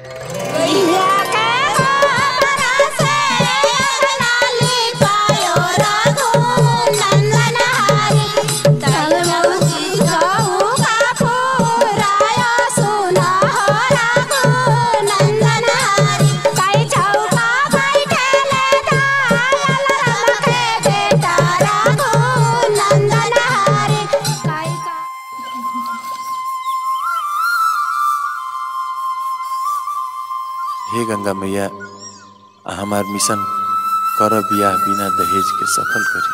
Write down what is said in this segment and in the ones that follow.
हे गंगा मैया हमार मिशन कर बियाह बिना दहेज के सफल करी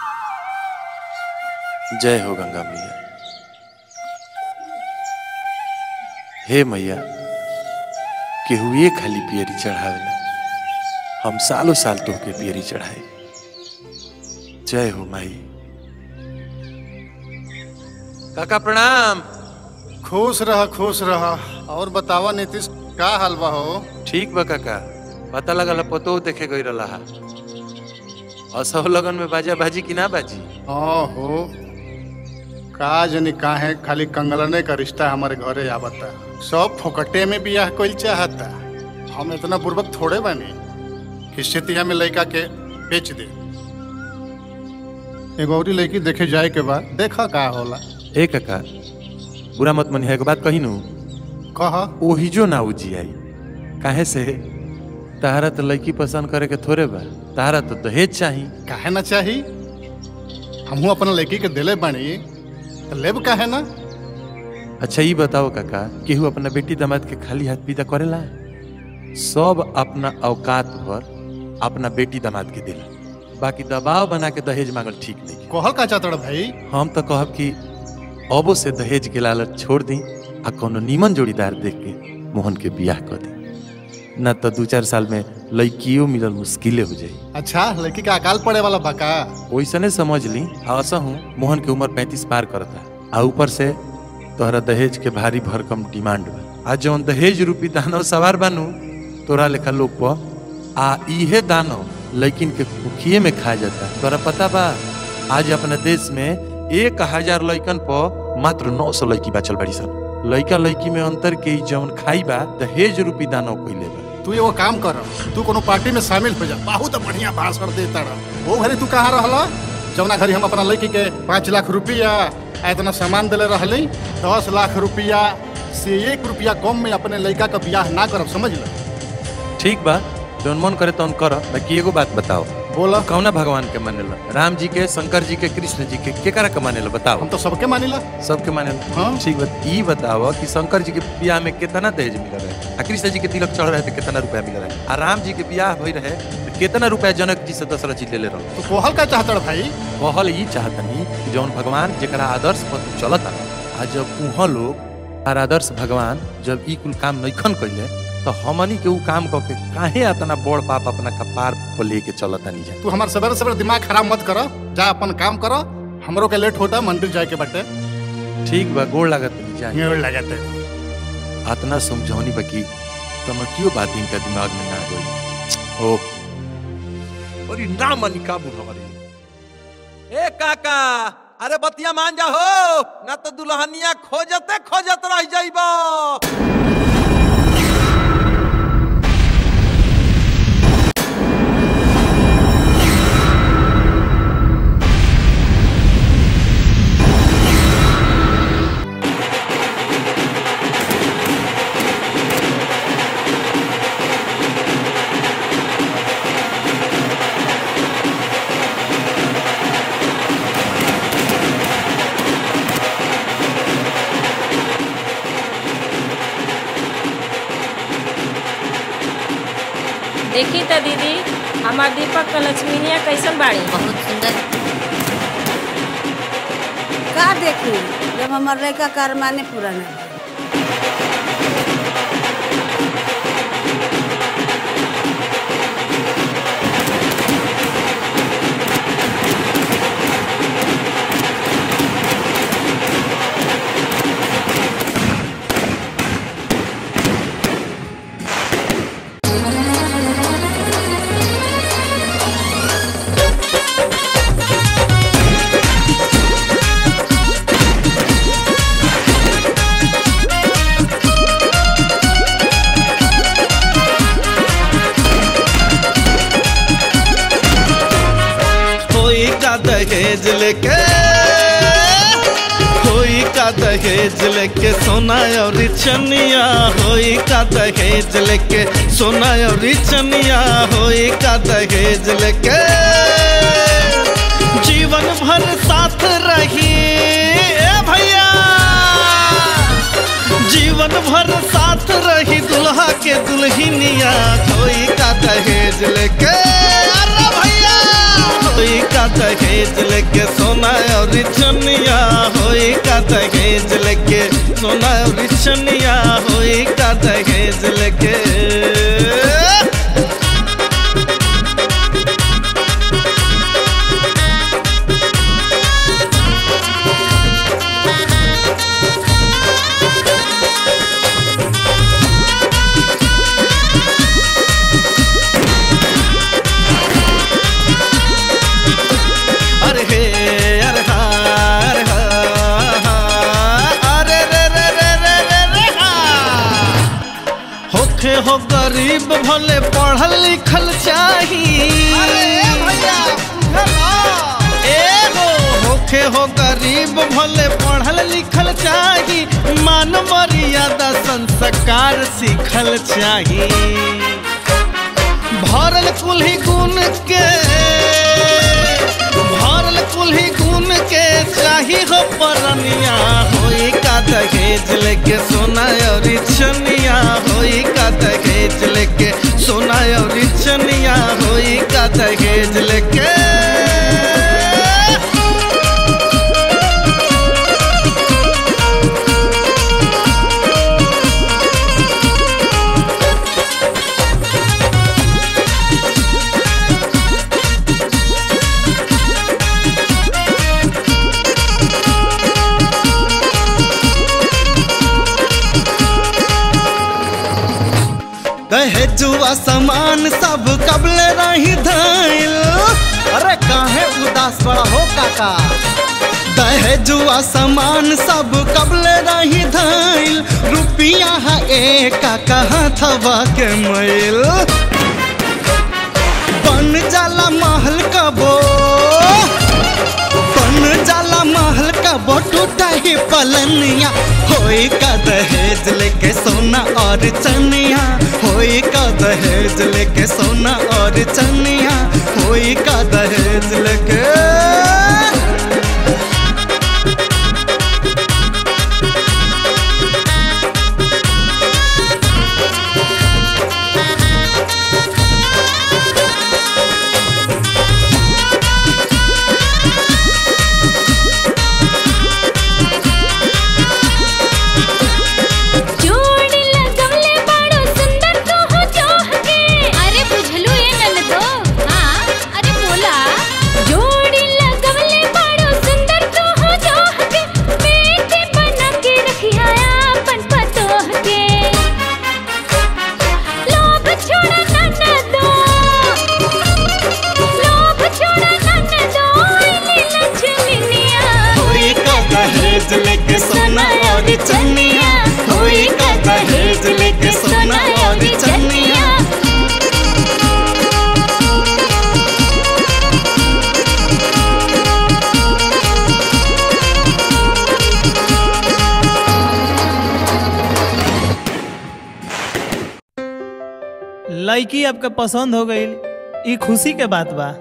जय हो गंगा मैया हे मैया केहू ये खाली पियरी चढ़ावेला हम सालों साल तोहके पियरी चढ़ाए जय हो माई काका प्रणाम खुश रह खुश रह और बतावा नीतीश का हाल बा हो ठीक बा काका पता लगल पतो देखे गई रहा असह लगन में बाजा बाजी की ना बाजी हाँ हो का जनी काहे खाली कंगलने का रिश्ता हमारे घरे आवता सब फोकटे में बियाह कोई चाहता हम इतना बुर्बक थोड़े बानी कि सितिया में लड़का के बेच दे एगो औरी लड़की देखे जाए के बाद देखा का होला ए काका बुरा मत मनी एक बात कही नू कह ओही जो ना उजी आई काहे से तारा तो लड़की पसंद करे के थोड़े बा तारा तो दहेज चाही काहे ना चाही हमहू अपना लड़की के दिले बानी तो लेब काहे ना अच्छा ये बताओ काका केहू अपना बेटी दामाद के खाली हाथ विदा करेला सब अपना औकात पर अपना बेटी दामाद के दिला बाकी दबाव बना के दहेज मांगल ठीक नहीं कहल का चाहता भाई हम तो कहब कि अबो से दहेज के लालच छोड़ दी आ कोनो नीमन जोड़ीदार देख के मोहन के बियाह कर दी ना तो दू चार साल में लड़कियों मिलल मुश्किले हो जाई अच्छा लड़की का अकाल पड़े वाला बका वैसने समझ ली आशा हूँ मोहन के उम्र पैंतीस पार करता आ ऊपर से तोहरा दहेज के भारी भरकम डिमांड बा आ जौन दहेज रूपी दानव सवार बानू तोरा लेखा लोग पर आ इहे दानव लड़किन के कुखिए में खा जाता तोरा पता बा आज अपने देश में एक हजार लड़कन पर मात्र नौ सौ लड़की बचल बड़ी सन लड़का लड़की में अंतर के ई जौन खाई बा दहेज रूपी दानव कइले बा तू एगो काम कर तू कोनो पार्टी में शामिल हो जा बहुत बढ़िया भाषण देता रह वो घड़ी तू कहाँ रहला जौना घड़ी हम अपना लड़की के पाँच लाख रुपया आ इतना सामान दिले रहली दस लाख रुपया से एक रुपया कम में अपने लड़का का ब्याह ना करब समझ ल ठीक बा जौन मन करे तौन कर बाकी एगो बात बताओ बोला कौना भगवान के मानेला राम जी के शंकर जी के कृष्ण जी के केकरा के मानेला बताओ हम तो सबके मानिला सबके मानेला हाँ। ठीक बात ई बताओ कि शंकर जी के बियाह में कितना दहेज मिल रहे आ कृष्ण जी के तिलक चढ़ रहे थे कितना रुपया मिल रहे आ राम जी के बियाह भई रहे तो कितना रुपया जनक जी से दशरथ जी ले ले रहे तू कोहल का चाहता रह भाई कहल ई चाहतनी कि जौन भगवान जेकरा आदर्श पर तू चलता आ जब उहाँ लोग और आदर्श भगवान जब ई कुल काम नैखन कैले तो हमनी के ऊ काम करके काहे इतना बड़ पाप अपना कपार पर लेके चलता नहीं जा तू हमार सवेरे सवेरे दिमाग खराब मत कर जा अपन काम कर हमरो के लेट होता मंदिर जाए के बटे ठीक बा गोड़ लागत नहीं जा मेड़ लगते अतना समझौनी बाकी तमकियो बात इनका दिमाग में ना गई ओह और ना मन काबू हमारे ए काका अरे बतिया मान जा हो ना तो दुल्हनिया खोजते खोजत रह जाइबा देखी त दीदी हमार दीपक क लक्ष्मीनिया कैसन बाड़ी बहुत सुंदर का देखी जब हमार लड़का कार माने पूरा ना भइल। Thank दहेज लेके होई का दहेज लेके सोना और चनिया होई का दहेज लेके सोना और चनिया होई का दहेज लेके जीवन भर साथ रही ए भैया जीवन भर साथ रही दुल्हा के दुल्हनिया कोई का दहेज लेके अरे भैया कोई का दहेज लेके सोना और चनिया होई का दहेज लेके सोना और चनिया होई का दहेज लेके अरे हे अरे हा अरे हा हा, अरे रे रे रे रे रे रे हा होखे हो गरीब भले पढ़ल लिखल चाही ए हो होखे हो गरीब भले पढ़ल लिखल चाही मान मर्यादा संस्कार सीखल चाही भरल कुल्ही गुण के भरल कुल्ही गुण के चाही हो परनिया होई का दहेज लेके सोना और चनिया होई का दहेज लेके सोना और चनिया होई का दहेज लेके दहेजुआ सामान सब कबले रही धाइल अरे काहे उदास बड़ा हो काका दहेजुआ सामान सब कबले रही धाइल रुपिया है एक कहाँ थवा के मैल बन जाला महल कबो बन जाला महल कबो टूटा ही पलनिया होई का दहेज लेके सोना और चनिया होई का दहेज लेके सोना और चनिया होई का दहेज लेके जोड़ी लगवले बड़ो सुंदर तो हो जोह के अरे बुझलू ये ननदो हाँ अरे बोला जोड़ी लगवले बड़ो सुंदर तो हो जोह के बेटे बना के रखिया अपन पतोह के लोभ छोड़ा ननदो लोभ छोड़ा ननदो इली लक्ष्मीनिया होई का दहेज लेके सोना और चनिया होई का दहेज लेके सोना और चनिया लड़की आपके पसंद हो गई ई खुशी के बात बा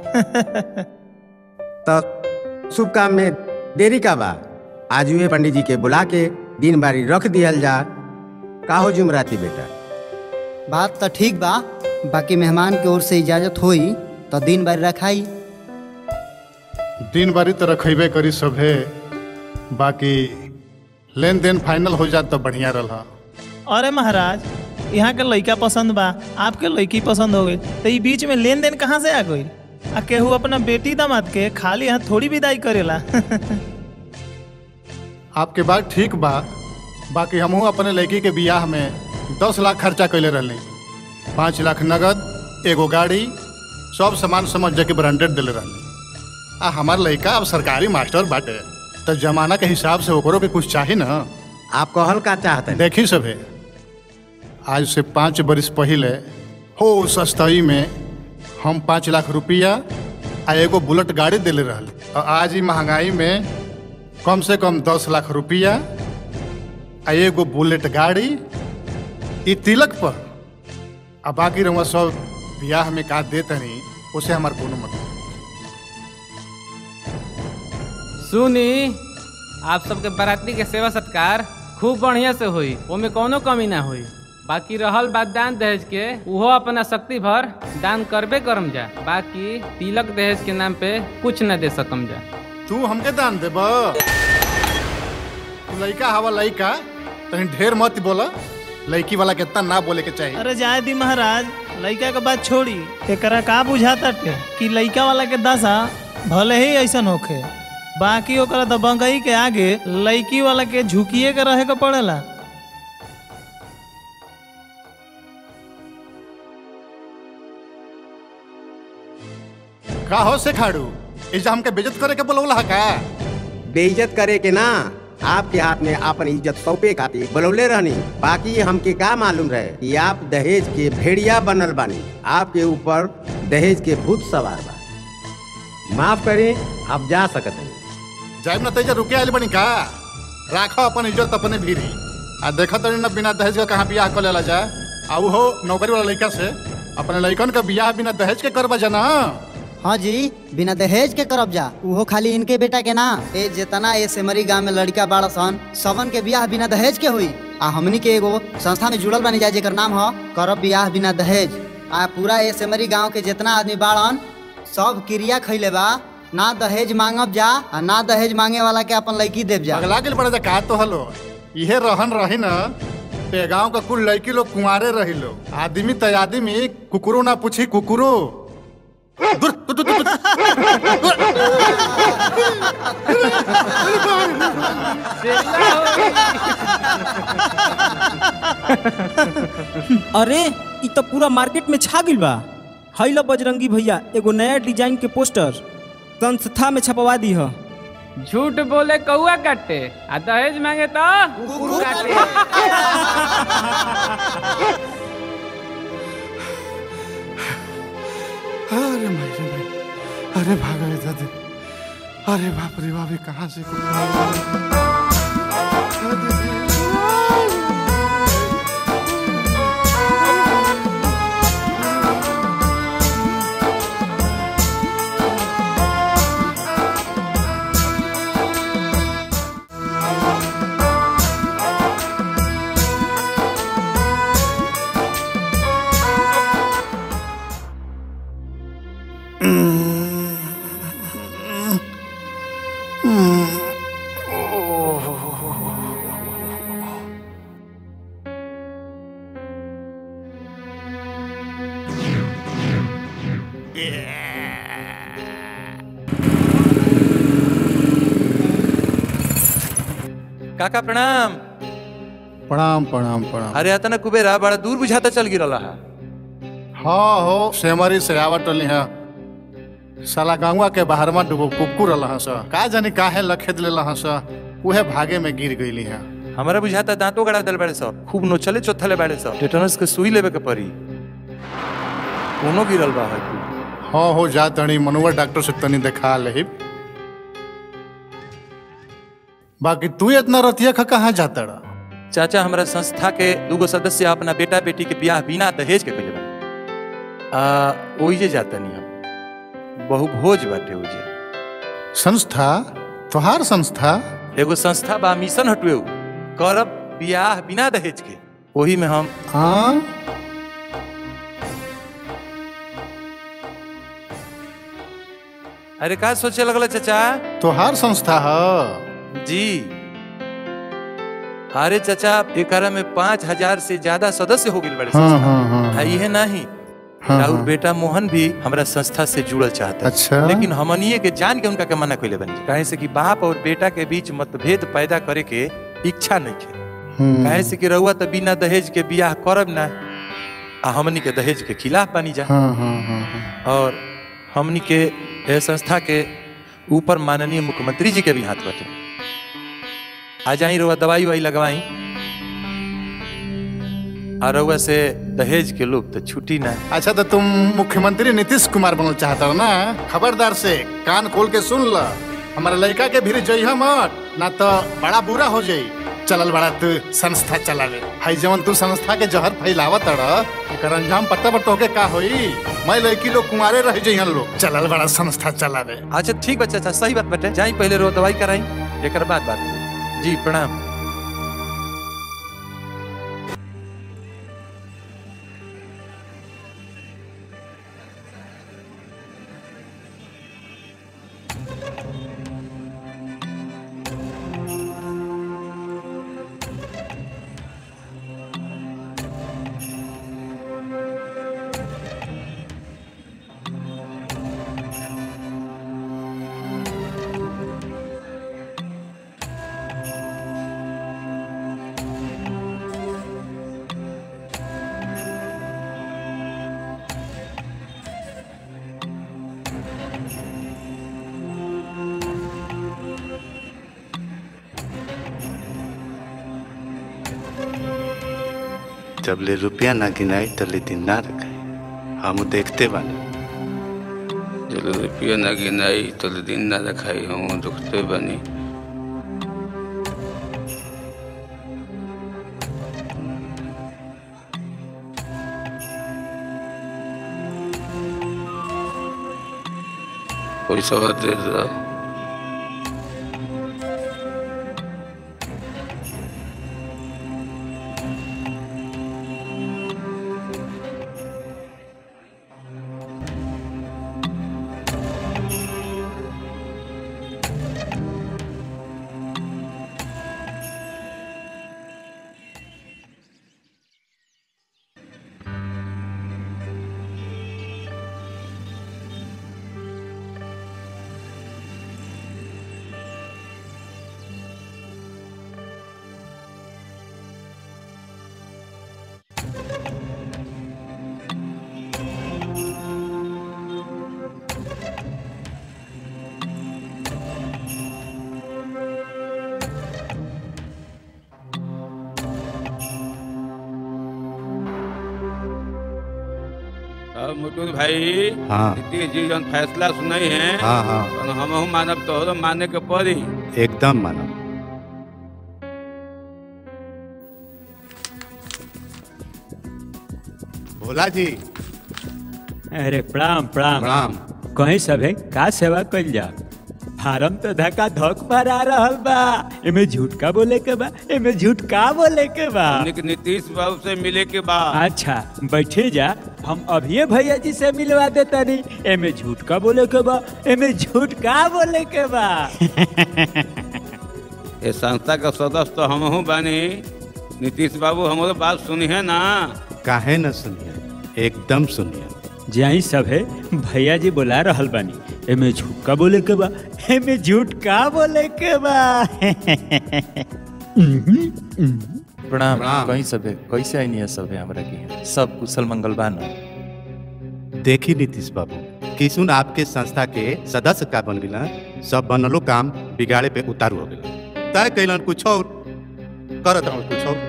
तो शुभ काम में देरी का बा आज हुए पंडित जी के बुला के दिन बारी रख दियल जा का हो जुमराती बेटा बात तो ठीक बा बाकी मेहमान के ओर से इजाजत होई तो दिन भर रखाई दिन बारी तो रखेबे करी सभे बाकी लेन देन फाइनल हो जात तो बढ़िया रहा अरे महाराज यहाँ के लड़का पसंद बा आपके लड़की पसंद हो गई तो ई बीच में लेन देन कहाँ से आ गई आ केहू अपना बेटी दामाद के खाली यहाँ थोड़ी विदाई करेला आपके बात ठीक बा बाकी हमहू अपने लड़की के बियाह में दस लाख खर्चा कैले रहली पाँच लाख नगद एगो गाड़ी सब सामान समझ जाके ब्रांडेड दिले रहली आ हमार लड़का अब सरकारी मास्टर बाटे तो जमाना के हिसाब से ओकरो के कुछ चाही ना आप कहल का चाहते देखी सभे आज से पाँच बरिस पहले हो सस्तई में हम पाँच लाख रुपया आ एगो बुलेट गाड़ी दिले रहली और आज ही महंगाई में कम से कम दस लाख रुपया आ एगो बुलेट गाड़ी ई तिलक पर आ बाकी रहुआ सब ब्याह में का देते नहीं उसे हमार कोनो मतलब सुनी आप सबके बराती के सेवा सत्कार खूब बढ़िया से हुई ओमे कोनो कमी ना हुई बाकी रहल बात दान दहेज के उहो अपना शक्ति भर दान करबे करम जा बाकी तिलक दहेज के नाम पे कुछ न दे सकम जा तू हमके दान देब लड़का हवा लड़का तनी ढेर मत बोला लड़की वाला के इतना ना बोले के चाहिए अरे जाए दी महाराज लड़का के बात छोड़ी एकरा का बुझाता टे कि लड़का वाला के दशा भले ही ऐसन होखे बाकी ओकरा तो बंगई के आगे लड़की वाला के झुकिए के रहे के पड़ेला का हो से खाड़ू इजा हमके बेइज्जत करे के बोलौला है का बेइज्जत करे के ना आपके हाथ में अपन इज्जत सौंपे खातिर बुलौले रहनी बाकी हमके का मालूम रहे कि आप दहेज के भेड़िया बनल बानी आपके ऊपर दहेज के भूत सवार बा माफ करें आप जा सकते हैं जाइब ना तेजा रुके आइल बनी का राखो अपन इज्जत अपने भीरी आ देखो तनी ना बिना दहेज का कहाँ बियाह कर लेला जा आ हो नौकरी वाला लड़का से अपने लड़कन का बियाह बिना दहेज के करबा जाना हाँ जी बिना दहेज के करब जा उहो खाली इनके बेटा के ना ए जितना ए सेमरी गांव में लड़का बाड़ा सन सबन के बियाह बिना दहेज के हुई आ हमनी के एगो संस्था में जुड़ल बानी जाए जेकर नाम ह करब बियाह बिना दहेज आ पूरा ए सेमरी गांव के जितना आदमी बाड़न सब क्रिया खैले बा ना दहेज मांगब जा आ ना दहेज मांगे वाला के अपन लड़की देव जा अगला के पड़े का तो हलो इहे रहन रही न ते गांव का कुल लड़की लोग कुंवारे रही लो आदमी त आदमी कुकुरो ना पूछी कुकुरो दूर, दूर, दूर, दूर, दूर। अरे इ तो पूरा मार्केट में छा गइल बा हई लो बजरंगी भैया एगो नया डिजाइन के पोस्टर संस्था में छपवा दी ह झूठ बोले कौआ काटे आ दहेज मांगे तो कुकुर काटे अरे माई रे माई अरे भागा रे दादी अरे बाप रे बाप ये कहाँ से काका प्रणाम प्रणाम प्रणाम प्रणाम अरे अतना कुबेरा बड़ा दूर बुझाता चल गिरला है हाँ हो सेमरी से आवत रही है साला गांवा के बाहर में डूबो कुकुर रहा सा का जानी काहे लखेद ले रहा सा उहे भागे में गिर गईली है हमारा बुझाता दांतों गड़ा दल बड़े सब खूब नोचले चोथले बड़े सब टेटनस के सुई लेवे के पड़ी कोनो गिरल बा है हाँ हो जा तनी मनुआ डॉक्टर से तनी देखा ले बाकी तू इतना रतिया खा कहाँ जाता रहा चाचा हमारा संस्था के दूगो सदस्य अपना बेटा बेटी के ब्याह बिना दहेज के कइले बा आ ओइजे जाता नहीं हम बहु भोज बाटे ओइजे संस्था तोहार संस्था एगो संस्था बा मिशन हटवे करब ब्याह बिना दहेज के वही में हम हाँ अरे का सोचे लगल चाचा तोहार संस्था है जी अरे चाचा एकरा में पाँच हजार से ज्यादा सदस्य हो गए बड़े हाँ, संस्था। हाँ, हाँ, आ, इहे नहीं हाँ, राउर हाँ। बेटा मोहन भी हमरा संस्था से जुड़ल चाहता है। अच्छा। लेकिन हमनिए के जान के उनका के मना कइले बनी काहे से कि बाप और बेटा के बीच मतभेद पैदा करे के इच्छा नहीं है हम्म। काहे से कि रउआ तो बिना दहेज के बियाह करब ना आ हमनी के दहेज के खिलाफ बनी जा हाँ हाँ हाँ हाँ और हमनी के यह संस्था के ऊपर माननीय मुख्यमंत्री जी के भी हाथ बटे आ जाई रउआ दवाई वाई लगवाई और रउआ से दहेज के लोग तो छुट्टी ना अच्छा तो तुम मुख्यमंत्री नीतीश कुमार बनल चाहता हो ना खबरदार से कान खोल के सुन ल हमारे लड़का के भीड़ जइह मत ना तो बड़ा बुरा हो जाई चलल बड़ा तू संस्था चलावे हाई जवन तू संस्था के जहर फैलावत अड़ एकर अंजाम पत्ता पर तोहके का होई मैं लड़की लोग कुमारे रह जइहन लोग चलल बड़ा संस्था चलावे अच्छा ठीक बच्चा अच्छा सही बात बेटे जाई पहले रो दवाई कराई एकर बाद बात करी। जी प्रणाम जब ले रुपया ना गिनाई तले दिन ना रखाई हम देखते बानी जब रुपया ना गिनाई तो दिन ना रखाई हम दुखते बनी कोई सवाल दे दो अब मुकुल भाई हाँ। नीतीश जी जन फैसला सुनाई है हाँ, हाँ। हम मानब तोहरो माने के पड़ी एकदम मानो भोला जी अरे प्रणाम प्रणाम प्रणाम कहीं सभे का सेवा कइल जा फारम तो धक्का धक भरा रहल बा एमे झूठ का बोले के बा एमे झूठ का बोले के बा हमने के नीतीश बाबू से मिले के बाद अच्छा बैठे जा हम अभिये भैया जी से मिलवा दे तनी एमे झूठ का बोले के बा एमे झूठ का बोले के बा ये संस्था का सदस्य तो हम हूँ बानी नीतीश बाबू हमारो बात सुनी है ना काहे न सुनिए एकदम सुनिए जाई सभे भैया जी बुला रहल बानी एमे झूठ का बोले के बा एमे झूठ का बोले के बा प्रणाम कहीं सबे कैसे आई है सबे हमरा के सब कुशल मंगल बा न देखी नीतीश बाबू किसुन आपके संस्था के सदस्य का बन गिला सब बनलो काम बिगाड़े पे उतारू हो गया तय कैलन कुछ और करत हूँ कुछ और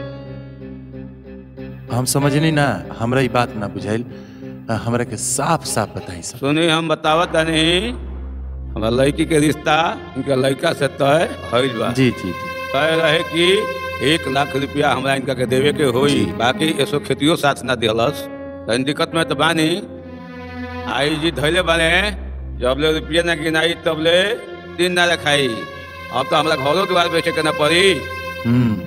हम समझनी ना हमरा ई बात ना बुझाइल अ, हमरा के साफ साफ बताई सब सुनी हम बतावत नहीं हमारा लड़की के रिश्ता इनका लड़का से तय भइल बा जी जी जी तय रहे कि एक लाख रुपया हमरा इनका के देवे के होई बाकी ऐसो खेतियो साथ ना दिहलस तनी दिक्कत में तो बानी आई जी धैले बाने जब ले रुपया ना गिनाई तब ले दिन ना रखाई अब तो हमरा घरों द्वार बेचे के ना पड़ी हम्म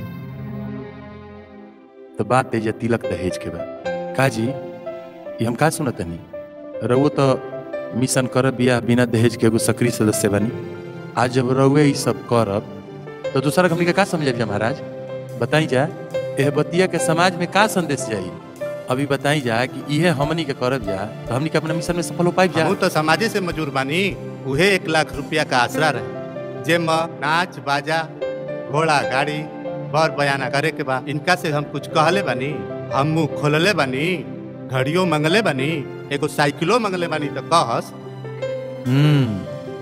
तो बात है जे तिलक दहेज के बा काजी ये हम का सुनत नहीं रउओ तो मिशन करब बिया बिना दहेज के एगो सक्रिय सदस्य बनी आज जब रउए ई सब करब तो दूसरा हमनी के का समझ महाराज बताई जा एह बतिया के समाज में का संदेश जाई अभी बताई जा कि इहे हमनी के करब जा तो हमनी के अपना मिशन में सफल हो पाइब जा हमहू तो समाजे से मजूर बानी उहे एक लाख रुपया का आसरा रहे जे में नाच बाजा घोड़ा गाड़ी बर बयाना करे के बा इनका से हम कुछ कहले बानी हम मुंह खोलले बानी घड़ियों मंगले बानी एगो साइकिलो मंगले बानी तो कहस हम्म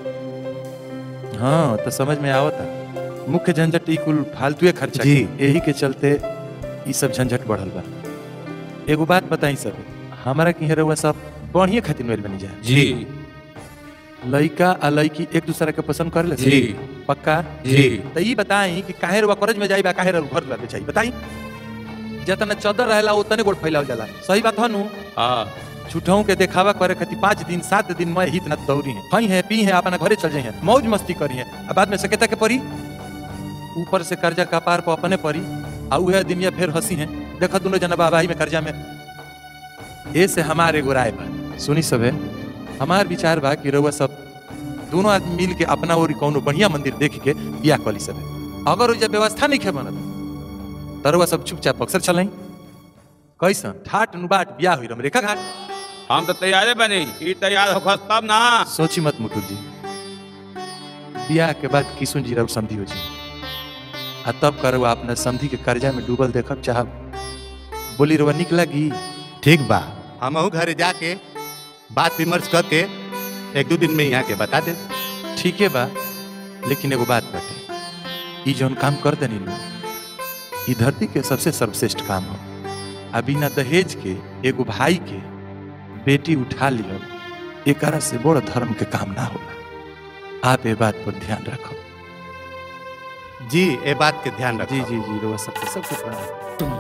हाँ तो समझ में आवता मुख्य झंझट ई कुल फालतू खर्चा जी। के, यही के चलते ई सब झंझट बढ़ल बा एगो बात बताई सब हमारा की रहुआ सब बढ़िया खातिर मेल बनी जाए जी लड़का आ लड़की एक दूसरे के पसंद कर ले जी। पक्का जी। तो ई बताई कि काहे रुआ कॉलेज में जाई बा काहे रुआ घर रहते चाहिए बताई जितना चौदह रहेला उतने गोड़ फैलाव जाला सही बात है नु हाँ झूठों के देखावा करे खातिर पाँच दिन सात दिन में हित न दौड़ी है खई है पी है अपना घरे चल जाई है मौज मस्ती करी है अब बाद में सकेता के परी ऊपर से कर्जा कपार पर अपने परी आ उहे दिन ये फिर हंसी है देखो दोनों जना बाबाही में कर्जा में ए से हमारे एगो राय बा सुनी सबे हमार विचार बा कि रउआ सब दोनों आदमी मिल के अपना ओरी कौनो बढ़िया मंदिर देख के बियाह कली सबे अगर ओइजा व्यवस्था नहीं खे बनत तो रउआ सब चुपचाप अक्सर चलाई कैसन ठाट नुबाट बियाह हुई रेखा घाट हम तो तैयारे बनी ई तैयार हो तब ना सोची मत मुकुल जी बियाह के बाद किशुन जी रउआ समझी हो जी आ तब करवा अपना समझी के कर्जा में डूबल देखब चाहब बोली रउआ निक लगी ठीक बा हम घरे जाके बात विमर्श करके एक दो दिन में यहाँ के बता दे ठीक है बा लेकिन एगो बात बाटे ई जौन काम कर देनी नु ई धरती के सबसे सर्वश्रेष्ठ काम हो आ बिना दहेज के एगो भाई के बेटी उठा लियो एकरा से बड़ धर्म के काम ना होला आप ये बात पर ध्यान रखो जी ये बात के ध्यान रखो जी जी जी रोआ सबके सबके प्रणाम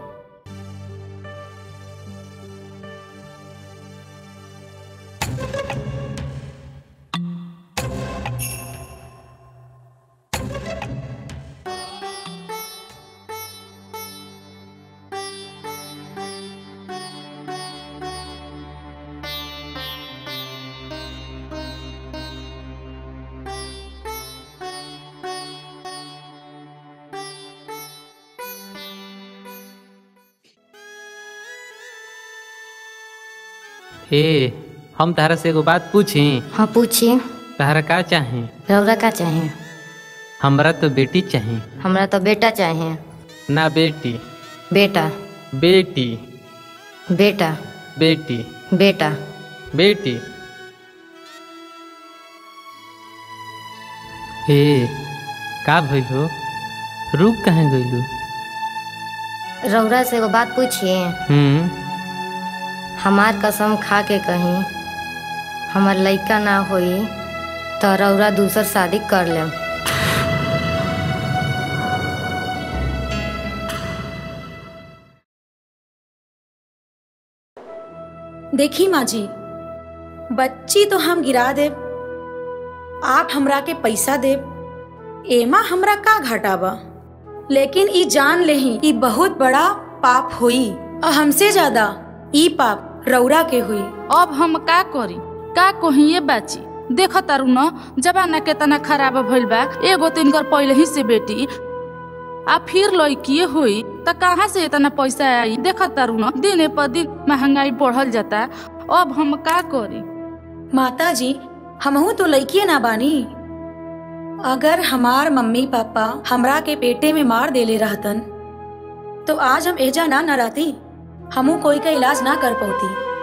हे हम तारा से एगो बात पूछी हाँ पूछिए तारा का चाहे रौरा का चाहे हमरा तो बेटी चाहे हमरा तो बेटा चाहे ना बेटी बेटा बेटी बेटा बेटी बेटा बेटी हे का भइल हो रुक कहाँ गइलू रौरा से एगो बात पूछिए हम्म हमार कसम खा के कहीं हमार लइका ना होई तो रौरा दूसर शादी कर लेम देखी माँ जी बच्ची तो हम गिरा देब आप हमरा के पैसा देब एमा हमरा का घाटा बा लेकिन ई जान लेही ई बहुत बड़ा पाप होई और हमसे ज्यादा ई पाप रौरा के हुई अब हम का करी का कहिए बाची देख तारू न जमाना केतना खराब भइल बा एगो तो इनकर पहले ही से बेटी आ फिर लड़किए हुई त कहाँ से इतना पैसा आई देख तारू न दिन पर दिन महंगाई बढ़ल जाता अब हम का करी माता जी हमहू तो लड़किए ना बानी अगर हमार मम्मी पापा हमरा के पेटे में मार देले रहतन तो आज हम एजा ना न रहती हमू कोई का इलाज ना कर पाती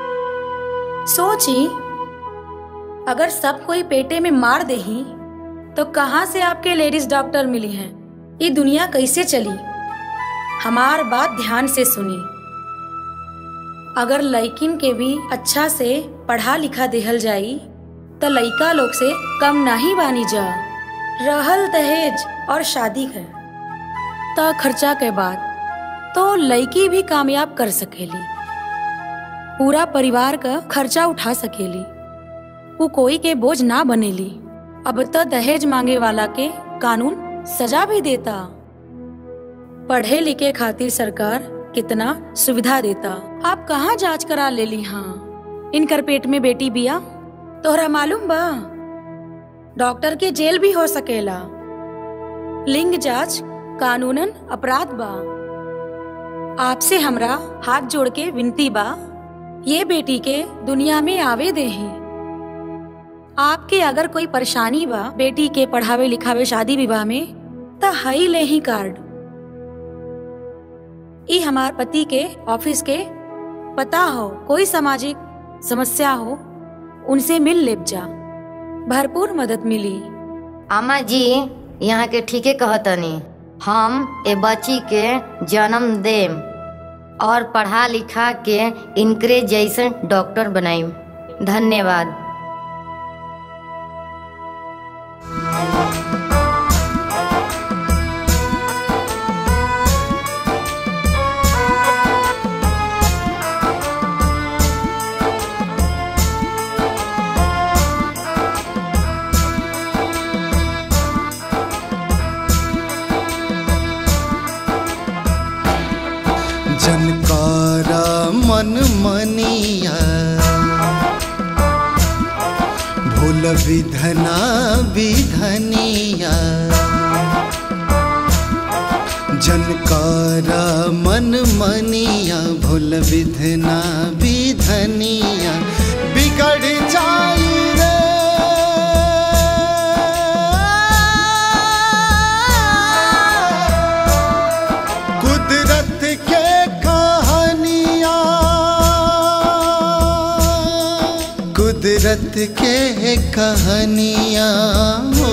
सोची अगर सब कोई पेटे में मार देही तो कहाँ से आपके लेडीज डॉक्टर मिली हैं ये दुनिया कैसे चली हमार बात ध्यान से सुनी अगर लड़किन के भी अच्छा से पढ़ा लिखा देहल जाई तो लड़का लोग से कम नहीं बानी जा रहल दहेज और शादी कर त खर्चा के बाद तो लड़की भी कामयाब कर सकेली पूरा परिवार का खर्चा उठा सकेली वो कोई के बोझ ना बनेली अब तो दहेज मांगे वाला के कानून सजा भी देता पढ़े लिखे खातिर सरकार कितना सुविधा देता आप कहाँ जांच करा ले ली हाँ इनकर पेट में बेटी बिया तोहरा मालूम बा डॉक्टर के जेल भी हो सकेला लिंग जांच कानूनन अपराध बा आपसे हमरा हाथ जोड़ के विनती बा ये बेटी के दुनिया में आवे दे आपके अगर कोई परेशानी बा बेटी के पढ़ावे लिखावे शादी विवाह में त हई ले ही कार्ड ई हमार पति के ऑफिस के पता हो कोई सामाजिक समस्या हो उनसे मिल लेब जा भरपूर मदद मिली आमा जी यहाँ के ठीके कहतनी हम ए बच्ची के जन्म देम और पढ़ा लिखा के इनकरे जैसन डॉक्टर बनाई धन्यवाद जनकारा मन मनिया भूल विधना विधनिया जनकारा मन मनिया भूल विधना विधनिया बिगड़ जाई रे कुदरत के कहानिया कुदरत के कहानिया हो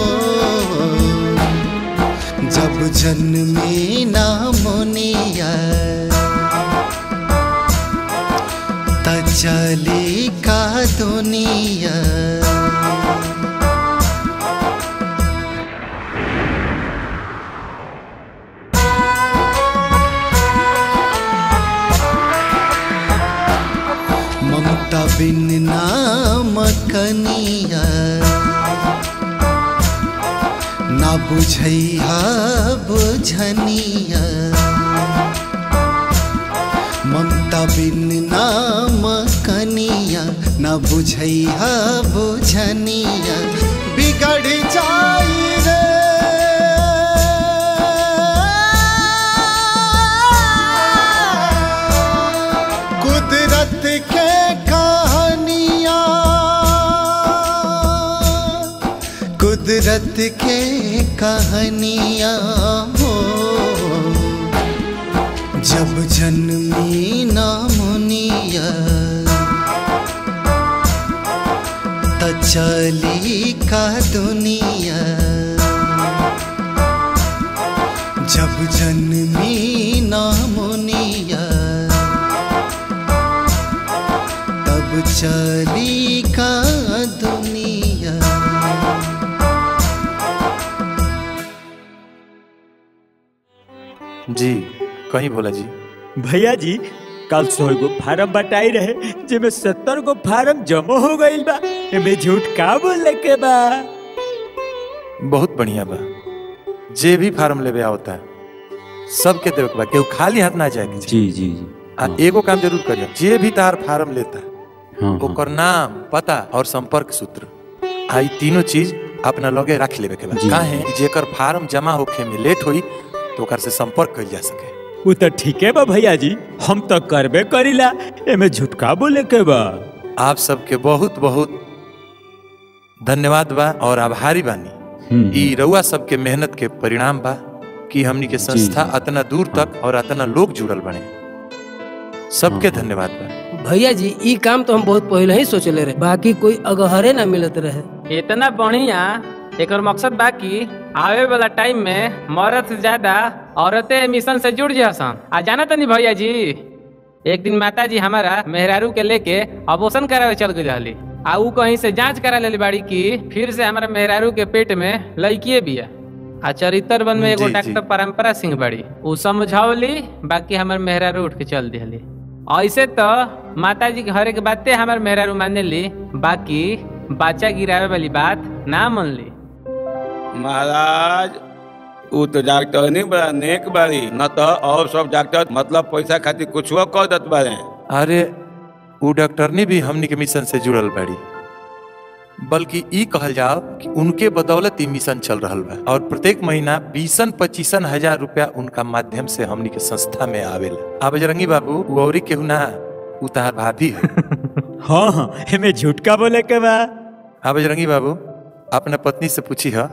जब जन्मी ना मुनिया त चली का दुनिया ममता बिन नाम कनिया ना बुझैहा बुझनिया ममता बिन नाम कनिया ना बुझैहा बुझनिया बिगड़ जाई रे कुदरत के कहानिया कुदरत के कहानिया हो जब जन्मी ना मुनिया त चली का दुनिया जब जन्मी ना मुनिया तब चली का दुनिया जी कहीं भोला जी भैया जी कल सौ गो फार्म बटाई रहे जिसमें सत्तर गो फार्म जमा हो गईल बा एमे झूठ का बोले के बा बहुत बढ़िया बा जे भी फार्म लेवे आवता है सबके देवे के बा केहू खाली हाथ ना जाए जी जी जी आ एगो काम जरूर करियो जे भी तार फार्म लेता है ओकर नाम पता और संपर्क सूत्र आई तीनों चीज अपना लगे रख लेवे के बा जी। काहे कि जेकर फार्म जमा होखे में लेट होई तो ओकर से संपर्क कइल जा सके वो तो ठीक है बा भैया जी हम तो करबे करीला एमे झूठ का बोले के बा आप सबके बहुत बहुत धन्यवाद बा और आभारी बानी ई रउआ सबके मेहनत के परिणाम बा कि हमनी के संस्था अतना दूर तक और अतना लोग जुड़ल बने सबके धन्यवाद बा भैया जी ई काम तो हम बहुत पहले ही सोचले रहे बाकी कोई अगहरे ना मिलत रहे इतना बढ़िया एकर मकसद बा कि आवे वाला टाइम में मर्द से ज्यादा औरतें मिशन से जुड़ जासन आ जाना तनी भैया जी एक दिन माता जी हमारा मेहरारू के लेके अबोशन करावे चल गई रहली आ ऊ कहीं से जांच करा लेली बाड़ी की फिर से हमारा मेहरारू के पेट में लड़किए बिया आ चरित्र वन में एगो जी, जी। डॉक्टर परंपरा सिंह बाड़ी ऊ समझौली बाकी हमार मेहरारू उठ के चल दिहली ऐसे तो माता जी के हर एक बातें हमार मेहरारू माने ली बाकी बच्चा गिरावे वाली बात ना मन ली महाराज उ तो डॉक्टर नहीं बड़ा नेक बारी न तो और सब डॉक्टर मतलब पैसा खातिर कुछ कर देत बारे अरे उ डॉक्टरनी भी हमनी के मिशन से जुड़ल बाड़ी बल्कि ई कहल जाओ कि उनके बदौलत ई मिशन चल रहल बा और प्रत्येक महीना बीसन पच्चीसन हजार रुपया उनका माध्यम से हमनी के संस्था में आवेला अब बजरंगी बाबू उ औरी केहू ना उ तहार भाभी है हाँ हाँ एमे झूठ का बोले के बा हाँ बजरंगी बाबू अपना पत्नी से पूछी है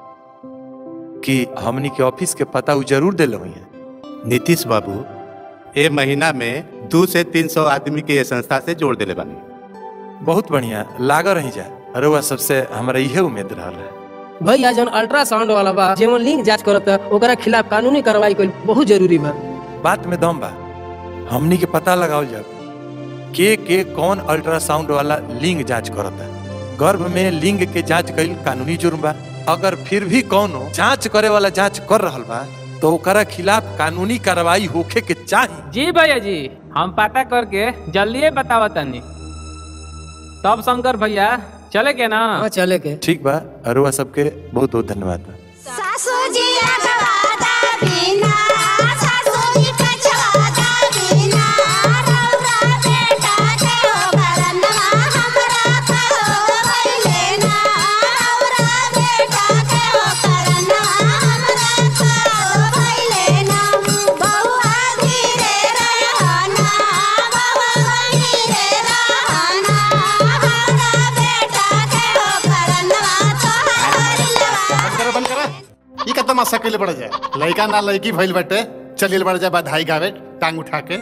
कि हमनी के ऑफिस के पता उ जरूर दिल हुई है नीतीश बाबू ए महीना में दो से तीन सौ आदमी के ये संस्था से जोड़ दिले बानी बहुत बढ़िया लाग रही जा अरे वह सबसे हमारा इहे उम्मीद रहा है भैया जौन अल्ट्रासाउंड वाला बा जेमन लिंक जांच करत ओकरा खिलाफ कानूनी कार्रवाई कइल बहुत जरूरी बा बात में दम बा हमनी के पता लगाओ जाए के के कौन अल्ट्रासाउंड वाला लिंग जांच करता गर्भ में लिंग के जांच कईल कानूनी जुर्म बा अगर फिर भी कौनो जांच करे वाला जांच कर रहल बा तो ओकरा खिलाफ कानूनी कार्रवाई होखे के चाही जी भैया जी हम पता करके जल्दी बतावा तनी तब शंकर भैया चले के ना चले के ठीक बा अरुआ सबके बहुत बहुत धन्यवाद बा सासू जी रखवाता बिना सासू जी कछवाता बिना रौरा बेटा के हो करनवा हमरा कहो भइले ना रौरा बेटा के हो करनवा हमरा कहो भइले ना बउआ धीरे रहना बउआ धीरे रहना हमरा बेटा के हो करनवा तोहार बंद करा बंद करा ई का तमाशा कइले पड़ जाए लड़का ना लड़की भइल बाटे चलिए बढ़ जाए बधाई गावे टांग उठा के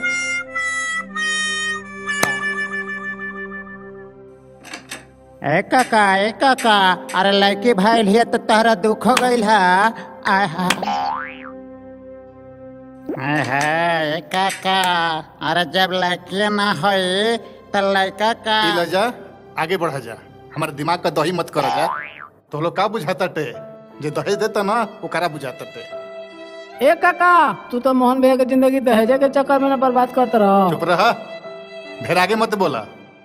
ए काका ए काका अरे लड़की भइल है तो तहरा दुख हो गइल है आय हाय आय हाय ए काका अरे जब लड़की ना होई तो लड़का का ई ल जा आगे बढ़ जा हमारे दिमाग का दही मत कर जा तो लोग का बुझाता टे जे दहेज देता ना वो करा बुझाता टे ए काका तू तो मोहन भैया की जिंदगी दहेजे के चक्कर में ना बर्बाद करते रहो चुप रहा ढेर आगे मत बोला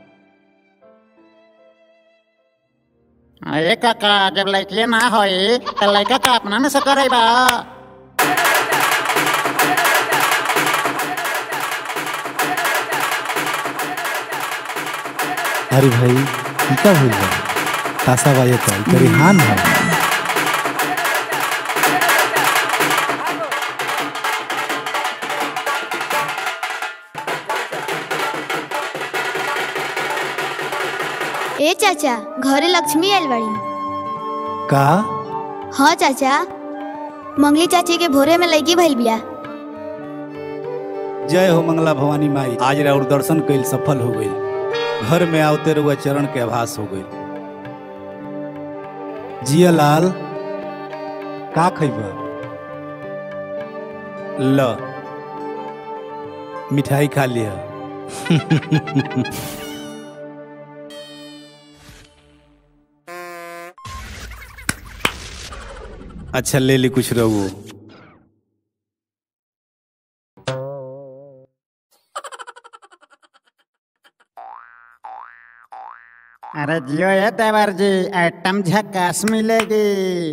ए काका जब लड़की ना होई तो लड़का का अपना न सकर बा अरे भाई ई का भूल बा तासा बाजे तो तेरी हान है ए चाचा घरे लक्ष्मी आइल बाड़ी का हाँ चाचा मंगली चाची के भोरे में लड़की भइल बिया जय हो मंगला भवानी माई आज राउर दर्शन कइल सफल हो गई घर में आवते रुआ चरण के आभास हो गई जिया लाल का खइबा ल मिठाई खा लिया अच्छा ले ली कुछ रहो अरे जियो ये देवर जी आइटम झकास मिलेगी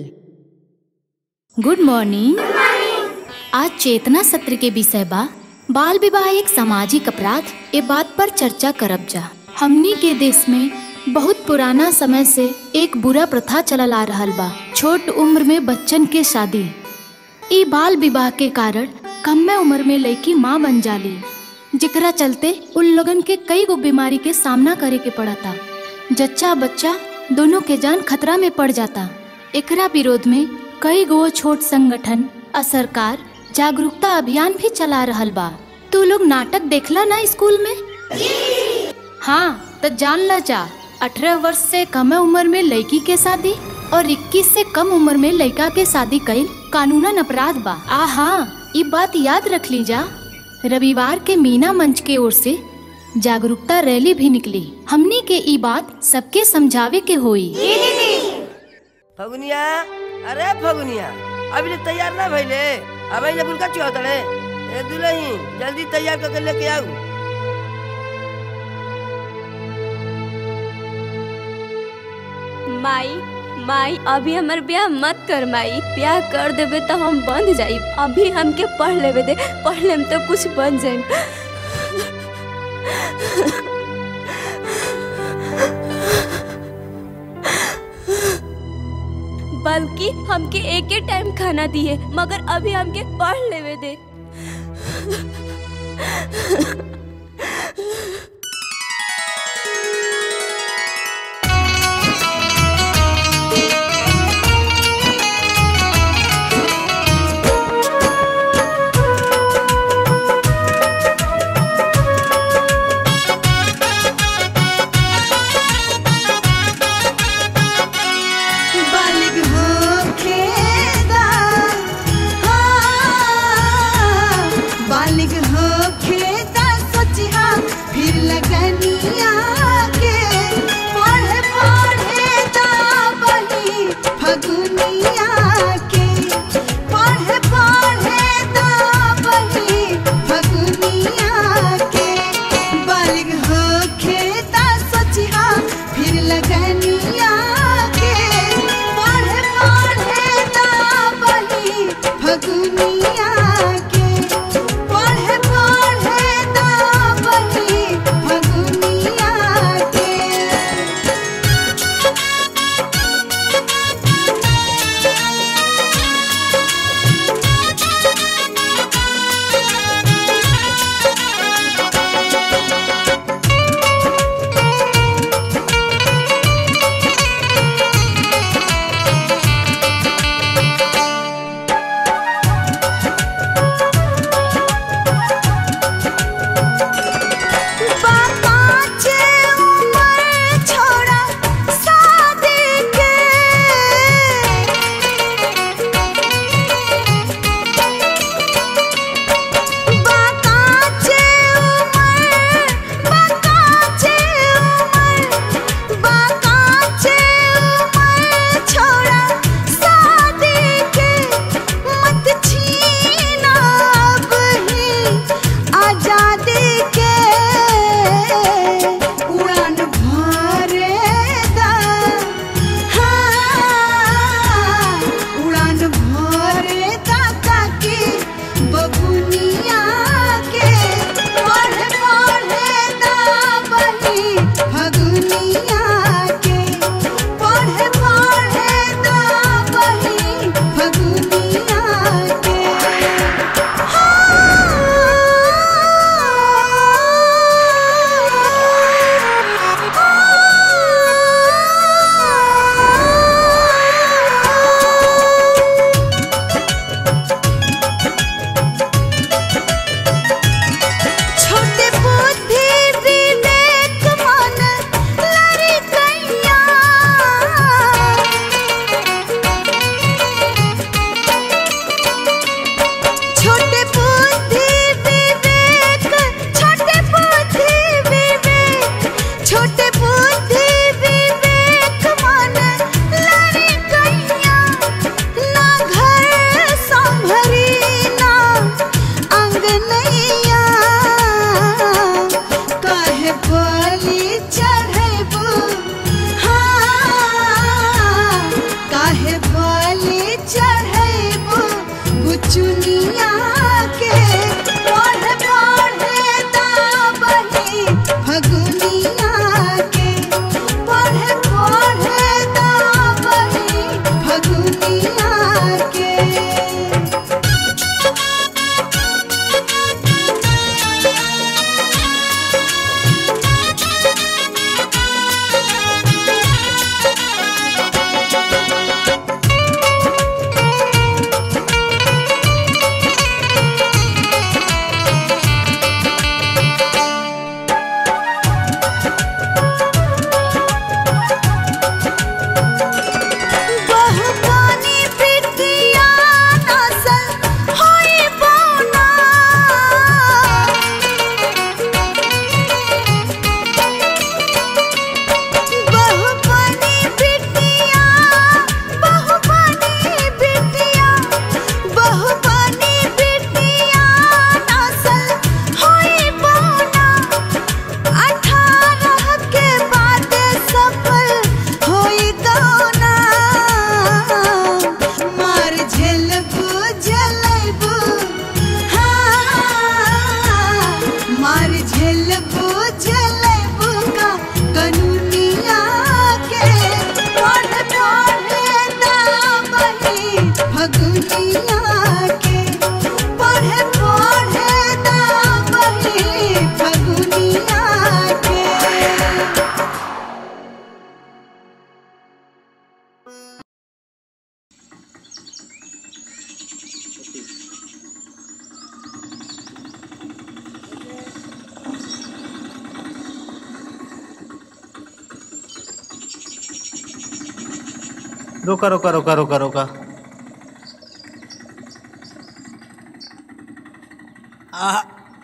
गुड मॉर्निंग आज चेतना सत्र के विषय बा बाल विवाह एक सामाजिक अपराध ए बात पर चर्चा करब जा हमनी के देश में बहुत पुराना समय से एक बुरा प्रथा चलल आ रहल बा छोट उम्र में बच्चन के शादी ई बाल विवाह के कारण कम उम्र में लड़की माँ बन जाली जेकरा चलते उन लोगन के कई गो बीमारी के सामना करे के पड़ता जच्चा बच्चा दोनों के जान खतरा में पड़ जाता एकरा विरोध में कई गो छोट संगठन आ सरकार जागरूकता अभियान भी चला रहल बा तू लोग नाटक देखला ना स्कूल में हाँ तो जान ला जा अठारह वर्ष से कम उम्र में लड़की के शादी और 21 से कम उम्र में लड़का के शादी कईल कानूनन अपराध बा आ हाँ ये बात याद रख ली जा रविवार के मीना मंच के ओर से जागरूकता रैली भी निकली हमनी के ई बात सबके समझावे के होई फगुनिया अरे फगुनिया अभी ले तैयार ना भइले अबे ले बुलका चौतड़े ए दुलही जल्दी तैयार करके लेके आऊ माई माई अभी हमर ब्याह मत कर माई ब्याह कर देबे तो हम बंद जाई अभी हमके पढ़ लेवे दे पढ़ लेम तो कुछ बन जाई बल्कि हमके एक ही टाइम खाना दिए मगर अभी हमके पढ़ लेवे दे बालिग होखेदा हाँ, बालिग होखेदा बालिग होखे ता सोचिहा फिर लगनिया के पढ़े पढ़े ता बही फगुनिया के पढ़े पढ़े ता बही फगुनिया के बाकाचे उमर छोड़ा शादी के बाकाचे उमर बाकाचे उमर बाकाचे उमर छोड़ा शादी के मत छीना अब ही आजादी के उड़ान भरे दा हाँ, उड़ान भरे दा ताकि बबुनिया के पढ़े पढ़े दा बही फगुनिया के पढ़े पढ़े दा बही फगुनिया के छोटे बुद्धि विवेक मन लड़ी कैया छोटे बुद्धि विवेक छोटे बुद्धि विवेक छोटे बुद्धि विवेक मन लड़ी कैया ना घर संभरी ना अंगनैया काहे बलि चढ़ैबू हाँ काहे बलि चढ़ैबू बुचुनिया के पढ़े पढ़े दाबही फगुनिया के पढ़े पढ़े दाबही फगुनिया के बहुपानी बिटिया नसल होई बौना बहुपानी बिटिया बहुपानी बिटिया बहुपानी बिटिया नसल होई बौना अठारह के बाद सफल होई गौना मार झेलबू जलेबू हाँ मार झेलबू जलेबू का कनूनिया के पढ़ पढ़े दाबही फगुनिया के पढ़े पढ़े दाबही फगुनिया के रोका रोका रोका रोका रोका आह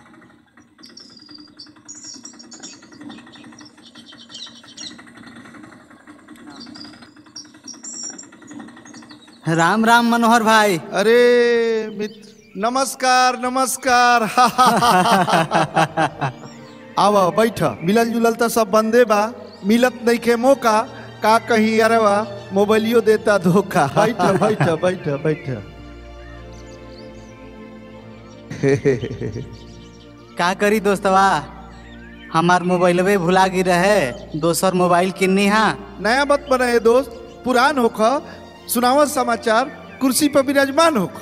राम राम मनोहर भाई अरे मित्र नमस्कार नमस्कार आव बैठ मिलल जुलल तो सब बंदे बा मिलत नहीं के मौका का कहीं अरे बा मोबाइलियो देता धोखा बैठ बैठ बैठ बैठ का करी दोस्तवा हमार मोबाइलवे भुला गिर रहे दोसर मोबाइल किन्नी हा नया मत बनाए दोस्त पुरान होख सुनावत समाचार कुर्सी पर विराजमान होख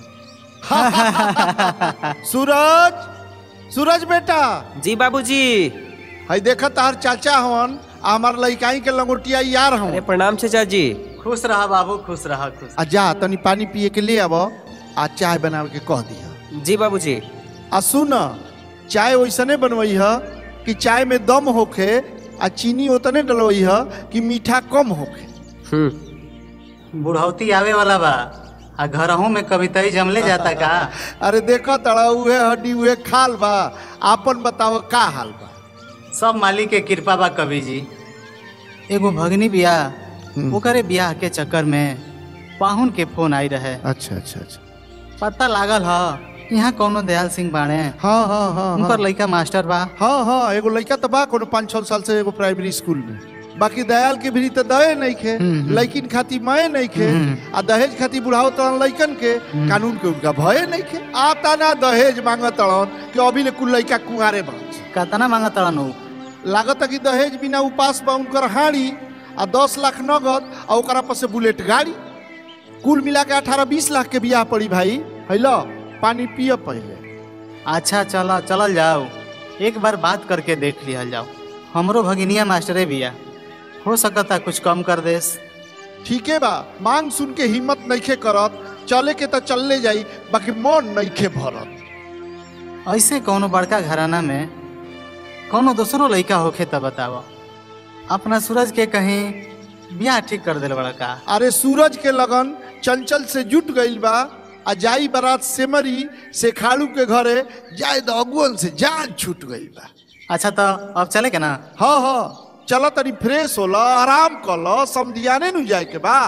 सूरज सूरज बेटा जी बाबूजी हई देखा तार चाचा हवन आ हमार लइकाई के लंगोटिया यार हवन प्रणाम चाचा जी खुश रहा बाबू खुश रहा खुश आ जा तनी पानी पिए के ले आब आ चाय बनावे के कह दिया जी बाबूजी आ सुन चाय वैसने बनवई ह कि चाय में दम होखे आ चीनी उतने डलवई ह कि मीठा कम होखे बुढ़ौती आवे वाला बा आ घरहू में कविताई जमले जाता का अरे देखो तड़ा उहे हड्डी उहे खाल बा आपन बताओ का हाल बा सब मालिक के कृपा बा कवि जी एगो भगनी बियाह ओकरे बियाह के चक्कर में पाहुन के फोन आई रहे अच्छा अच्छा अच्छा पता लागल ह यहाँ कौनो दयाल सिंह बाणे हाँ हाँ हाँ उनकर लइका मास्टर बा हाँ हाँ एगो लड़का तो बा कोनो पाँच छह साल से एगो प्राइमरी स्कूल में बाकी दयाल के भी तो दहे नहीं खे लड़किन खाती मये नहीं खे आ दहेज खाती बुढ़ाओ तड़न लड़कन के कानून के उनका भय नहीं खे आता ना दहेज मांग तड़न कि अभी ले कुल लड़का कुंवारे बा कतना मांग तड़न उ लागत कि दहेज बिना उपास बा उनकर हाड़ी आ दस लाख नगद आ ओकरा पर से बुलेट गाड़ी कुल मिला के अठारह बीस लाख के बियाह पड़ी भाई हैलो पानी पिय पहले अच्छा चला चलल जाओ एक बार बात करके देख लिया जाओ हमरो भगिनिया मास्टरे बिया हो सकता कुछ कम कर देस ठीके बा मांग सुन के हिम्मत नइखे करत चले के तो चलले जाई बाकी मन नइखे भरत ऐसे कौनो बड़का घराना में कौनो दूसरो लड़का होखे तब बताओ अपना सूरज के कहीं बियाह ठीक कर दिल बड़का अरे सूरज के लगन चंचल से जुट गइल बा आ जाई बारात सेमरी से खाड़ू के घरे जाए तो अगुअन से जान छूट गइल बा अच्छा तो अब चले के ना हाँ हाँ चलो तनी फ्रेश होला आराम कर लो समझियाने नु जाए के बा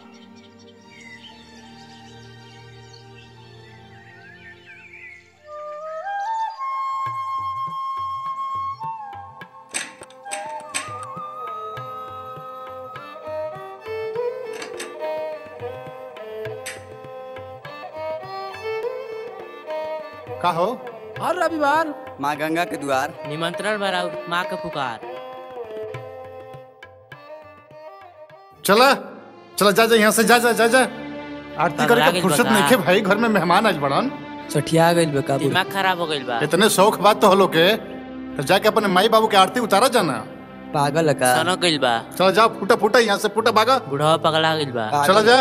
का हो हर रविवार माँ गंगा के द्वार निमंत्रण भराऊ माँ का पुकार चला चला जा जा यहाँ से जा जा जा जा आरती पगला करके गेल फुर्सत बता। नहीं के भाई घर में मेहमान आज बड़न सठिया गइल बे काबू दिमाग खराब हो गइल बा इतने शौक बात तो हलो के तो जाके अपने माई बाबू के आरती उतारा जाना पागल का सनो गइल बा चला जा फूटा फूटा यहाँ से फूटा भागा बुढ़वा पगला गइल बा चला जा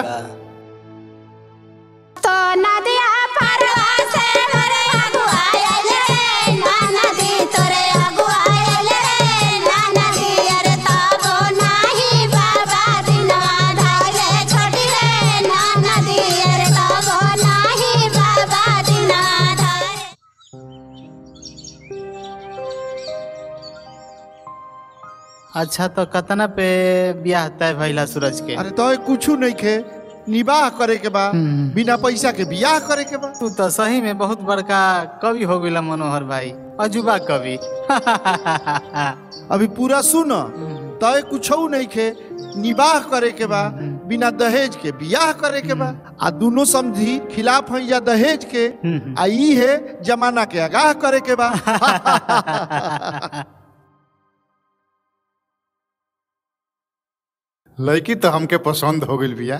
तो नदिया परवा से मोरे अगुआयल रे ना नदी तोरे अगुआयल रे ना नदी अरे ताबो नाही बाबा दिना धाले छोटी रे ना नदी अरे ताबो नाही बाबा दिना धाले अच्छा तो कतना पे बियाह तय भइला सूरज के अरे तो कुछ नहीं खे निबाह करे के बा बिना पैसा के बियाह करे के बा तू तो सही में बहुत बड़का कवि हो गइला मनोहर भाई अजुबा कवि अभी पूरा सुन तय कुछ नहीं खे निबाह करे के बा बिना दहेज के बियाह करे के बा आ दोनों समझी खिलाफ है या दहेज के आ ई है जमाना के आगाह करे के बा लड़की तो हमके पसंद हो गई भैया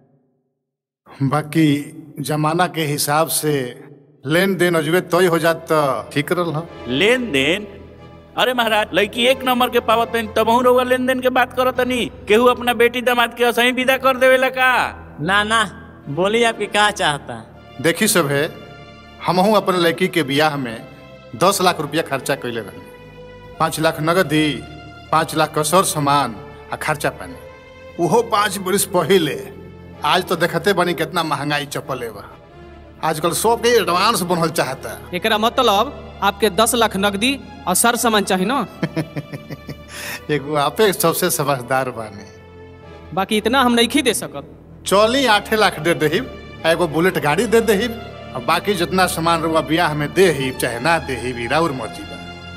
बाकी जमाना के हिसाब से लेन देन अजबे तय हो जात तो ठीक रहल ह। लेन देन अरे महाराज लड़की एक नंबर के पावत तनी तबहू रउआ लेन देन के बात करत तनी केहू अपना बेटी दामाद के असही विदा कर देवेला का ना ना बोली आपकी क्या चाहता देखी सब है हमहू अपने लड़की के बियाह में दस लाख रुपया खर्चा कैले रही पाँच लाख नगदी पाँच लाख कसौर सामान आ खर्चा पानी उहो पाँच बरिस पहिले आज तो देखते बनी कितना महंगाई चप्पल बा आजकल सब के एडवांस बनल चाहता एकरा मतलब आपके दस लाख नकदी और सर सामान चाहिए ना एगो आपे सबसे समझदार बानी बाकी इतना हम नहीं दे सकत चौली आठे लाख दे दही एगो बुलेट गाड़ी दे दही और बाकी जितना सामान रुआ बियाह में दे ही चाहे ना दे ही राउर मर्जी बा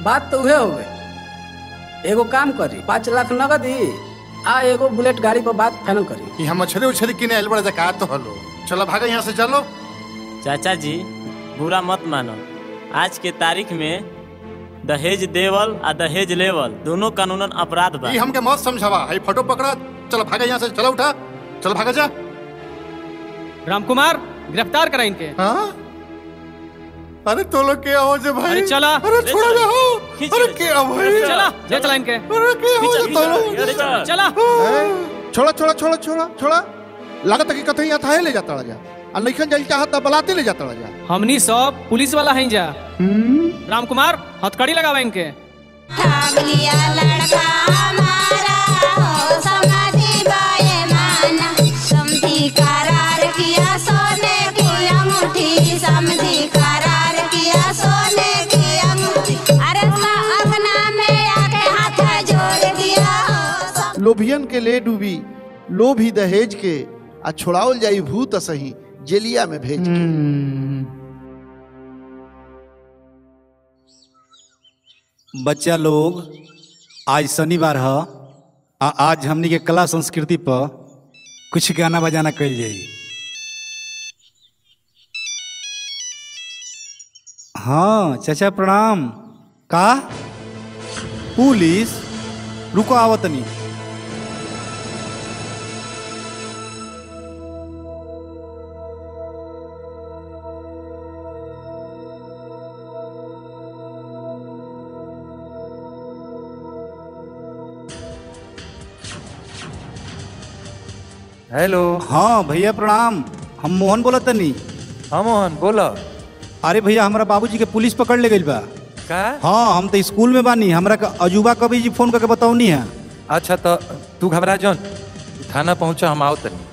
बात तो उहे हो गई एगो काम करी पाँच लाख नगद ही आ एगो बुलेट गाड़ी पर बात फाइनल करी यहाँ मछली उछली किने आइल बड़ा जका तो हलो चलो भागे यहाँ से चलो चाचा जी बुरा मत मानो आज के तारीख में दहेज देवल आ दहेज लेवल दोनों कानूनन अपराध बा ये हमके मत समझावा हाई फोटो पकड़ा चलो भागे यहाँ से चलो उठा चलो भागे जा रामकुमार गिरफ्तार करा इनके हाँ अरे तो लोग क्या हो जे भाई अरे चला अरे छोड़ जा हो अरे क्या भाई चला ले चला इनके अरे क्या हो जे तो लोग चला छोड़ा छोड़ा छोड़ा छोड़ा छोड़ा लागत है कि कतई यहाँ थाहे ले जाता जा आ नइखन जाइल चाहत त बलाते ले जाता जा हमनी सब पुलिस वाला हैं जा रामकुमार हथकड़ी लगावा इनके लिया लड़का हमारा हो समाधि बाए माना समझी करार किया सोने की अंगूठी समझी करार किया सोने की अंगूठी अरे अपना में आके हाथ जोड़ दिया हो लोभियन के ले डूबी लोभी दहेज के आ छोड़ावल जाई भूत सही जेलिया में भेज के बच्चा लोग आज शनिवार है आ आज हमनी के कला संस्कृति पर कुछ गाना बजाना कल जाई हाँ चाचा प्रणाम का पुलिस रुको आवतनी हेलो हाँ भैया प्रणाम हम मोहन बोला तनी हाँ मोहन बोला अरे भैया हमारा बाबूजी के पुलिस पकड़ ले गई बा का हाँ हम तो स्कूल में बानी हमरा का अजूबा कभी जी फोन करके बताऊनी है अच्छा तो तू घबरा जौन थाना पहुंचा हम आओ तनी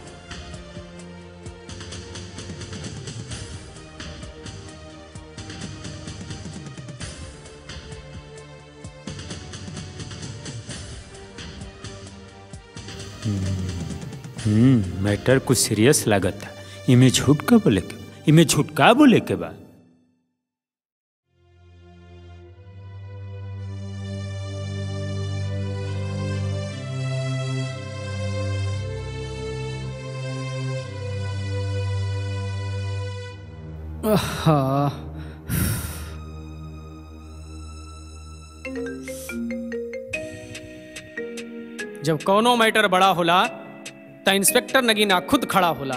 हम्म मैटर कुछ सीरियस लागत था इमे झूठ का बोले के इमे झूठ का बोले के बा हाँ जब कौनो मैटर बड़ा होला त इंस्पेक्टर नगीना खुद खड़ा होला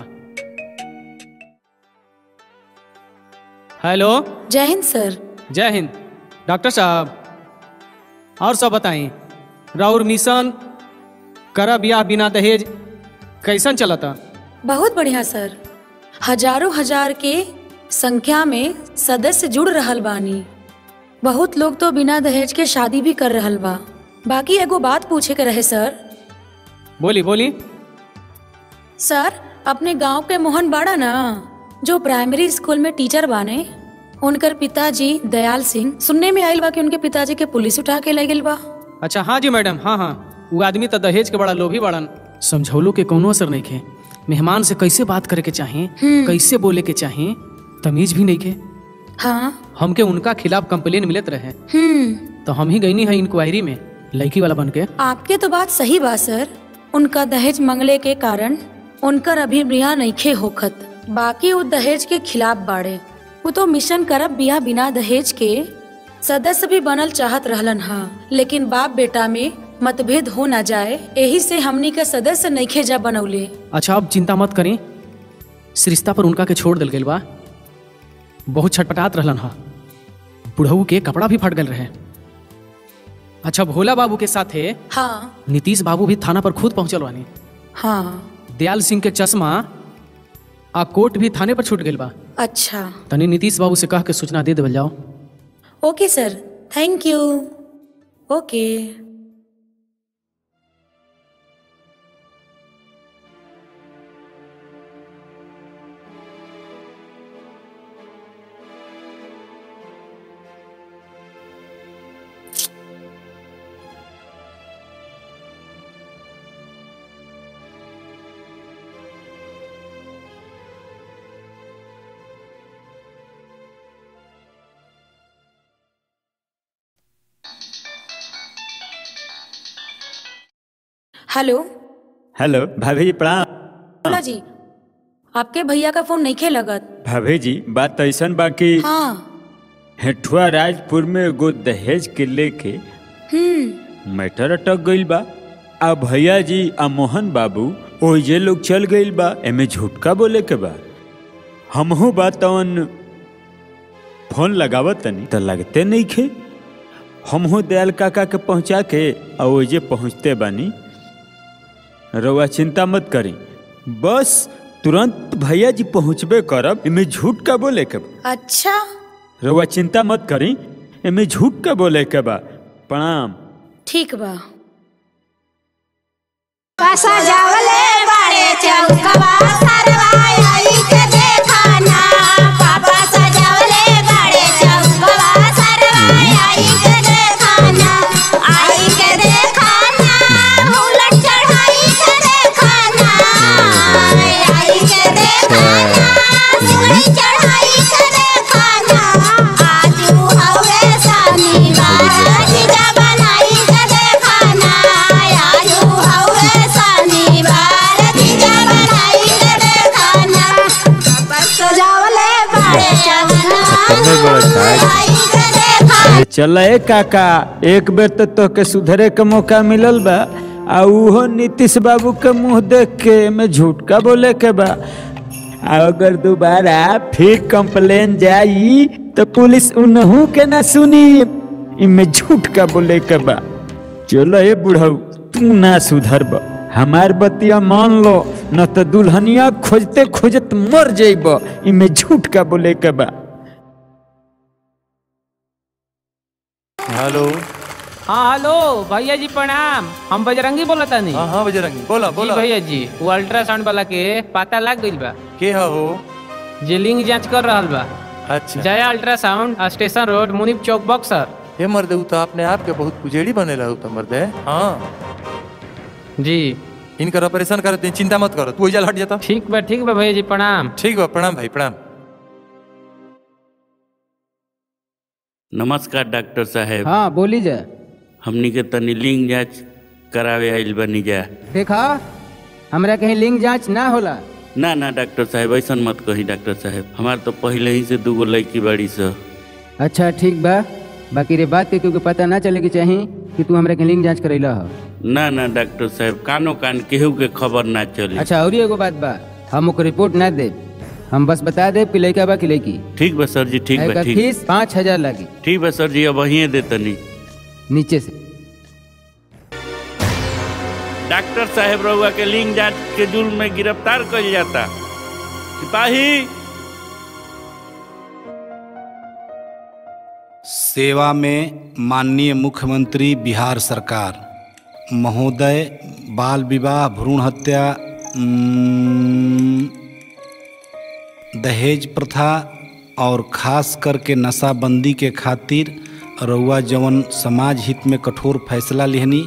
हेलो जय हिंद सर जय हिंद डॉक्टर साहब और सब बताएं राउर मिशन करा बियाह बिना दहेज कैसन चलता बहुत बढ़िया सर हजारों हजार के संख्या में सदस्य जुड़ रहल बानी बहुत लोग तो बिना दहेज के शादी भी कर रहल बा बाकी एगो बात पूछे के रहे सर बोली बोली सर अपने गांव के मोहन बाड़ा ना जो प्राइमरी स्कूल में टीचर बाने उनकर पिताजी दयाल सिंह सुनने में आयल बा कि उनके पिताजी के पुलिस उठा के ले गेल बा अच्छा हाँ जी मैडम हाँ हाँ वो आदमी तो दहेज के बड़ा लोभी बड़न समझौलो के कोनो असर नहीं खे मेहमान से कैसे बात करे के चाहे हम्म। कैसे बोले के चाहे तमीज भी नहीं खे हाँ हमके उनका खिलाफ कंप्लेन मिलत रहे हम्म तो हम ही गईनी है इंक्वायरी में लड़की वाला बन के आपके तो बात सही बा सर उनका दहेज मंगले के कारण उनकर अभी बिया नईखे होखत बाकी वो दहेज के खिलाफ बाड़े वो तो मिशन करब बिया बिना दहेज के सदस्य भी बनल चाहत रहलन हा लेकिन बाप बेटा में मतभेद हो ना जाए यही से हमनी के सदस्य नईखे जा बनौले अच्छा अब चिंता मत करें इस रिश्ता पर उनका के छोड़ दिल गई बा बहुत छटपटात रहलन हा बुढ़ऊ के कपड़ा भी फट गल रहे अच्छा भोला बाबू के साथे हाँ नीतीश बाबू भी थाना पर खुद पहुंचल बानी हाँ दयाल सिंह के चश्मा आ कोट भी थाने पर छूट गई बा अच्छा तनी नीतीश बाबू से कह के सूचना दे देवल जाओ okay sir thank you okay hello hello भाभी जी प्रणाम बोला जी आपके भैया का फोन नहीं खे लगत भाभी जी बात ऐसन बा कि हाँ हेठुआ राजपुर में एगो दहेज के लेके हम्म मैटर अटक गईल बा आ भैया जी आ मोहन बाबू ओजे लोग चल गईल बा एमे झूठका बोले के बा हमहू बा तवन फोन लगावत तनी त लगते नहीं खे हमहू दयाल काका के पहुंचा के आ ओजे पहुंचते बानी रउआ चिंता मत करी बस तुरंत भैया जी पहुंचबे करब एमे झूठ का बोले के बा अच्छा रउआ चिंता मत करी एमे झूठ का बोले के बा प्रणाम ठीक बा सजावले बड़े चौकवा सरवाई के देखाना पापा सजावले बड़े चौकवा सरवाई के देखाना आई के देखाना उलट चढ़ाई के देखाना आई के देखाना उलट चढ़ाई के देखाना आजू हवे शनिवार जीजा बनाई के देखाना आजू हवे शनिवार जीजा बनाई के देखाना पापा सजावले बड़े चौकवा चल ए काका एक बेर तो तोहके सुधरे के मौका मिलल बा आ उहो नीतीश बाबू के मुंह देख के एमे झूठ का बोले के बा आ अगर दोबारा फिर कंप्लेन जाई तो पुलिस उनहू के ना सुनी इमे झूठ का बोले के बा चलो ए बुढ़ऊ तू ना सुधरब हमार बतिया मान लो न तो दुल्हनिया खोजते खोजत मर जइब इमे झूठ का बोले के बा हेलो हाँ हेलो भैया जी प्रणाम हम बजरंगी बोला तानी हाँ हाँ बजरंगी बोला जी बोला भैया जी वो अल्ट्रासाउंड वाला के पता लग गइल बा के हो जे लिंग जांच कर रहल बा अच्छा जया अल्ट्रासाउंड स्टेशन रोड मुनीप चौक बक्सर ये मर्दे उ तो अपने आप के बहुत पुजेड़ी बनेला उ तो मर्दे हाँ जी इनकर ऑपरेशन करते हैं चिंता मत करो तू ओइजा हट जाता ठीक बा ठीक बा भैया जी प्रणाम ठीक बा प्रणाम भाई प्रणाम नमस्कार डॉक्टर साहेब हाँ बोली जा हमनी के तनी लिंग जांच करावे आइल बनी जा देखा हमरा कहीं लिंग जांच ना होला ना ना डॉक्टर साहेब ऐसा मत कही डॉक्टर साहेब हमार तो पहले ही से दूगो लड़की बड़ी स अच्छा ठीक बा बाकी रे बात के क्योंकि पता ना चले के चाही कि तू हमरा कहीं लिंग जांच करैला हो ना ना डॉक्टर साहेब कानो कान केहू के खबर ना चली अच्छा और एगो बात बा हम ओकर रिपोर्ट ना दे हम बस बता दे कि लड़का बा कि लड़की ठीक बा सर जी ठीक बा एकर ठीक फीस पाँच हजार लागी ठीक बा सर जी अब वहीं दे तनी नीचे से डॉक्टर साहेब रहुआ के लिंग जांच के जुर्म में गिरफ्तार कइल जाता सिपाही सेवा में माननीय मुख्यमंत्री बिहार सरकार महोदय बाल विवाह भ्रूण हत्या उम्म, दहेज प्रथा और खास करके नशाबंदी के खातिर रउआ जवन समाज हित में कठोर फैसला लिहनी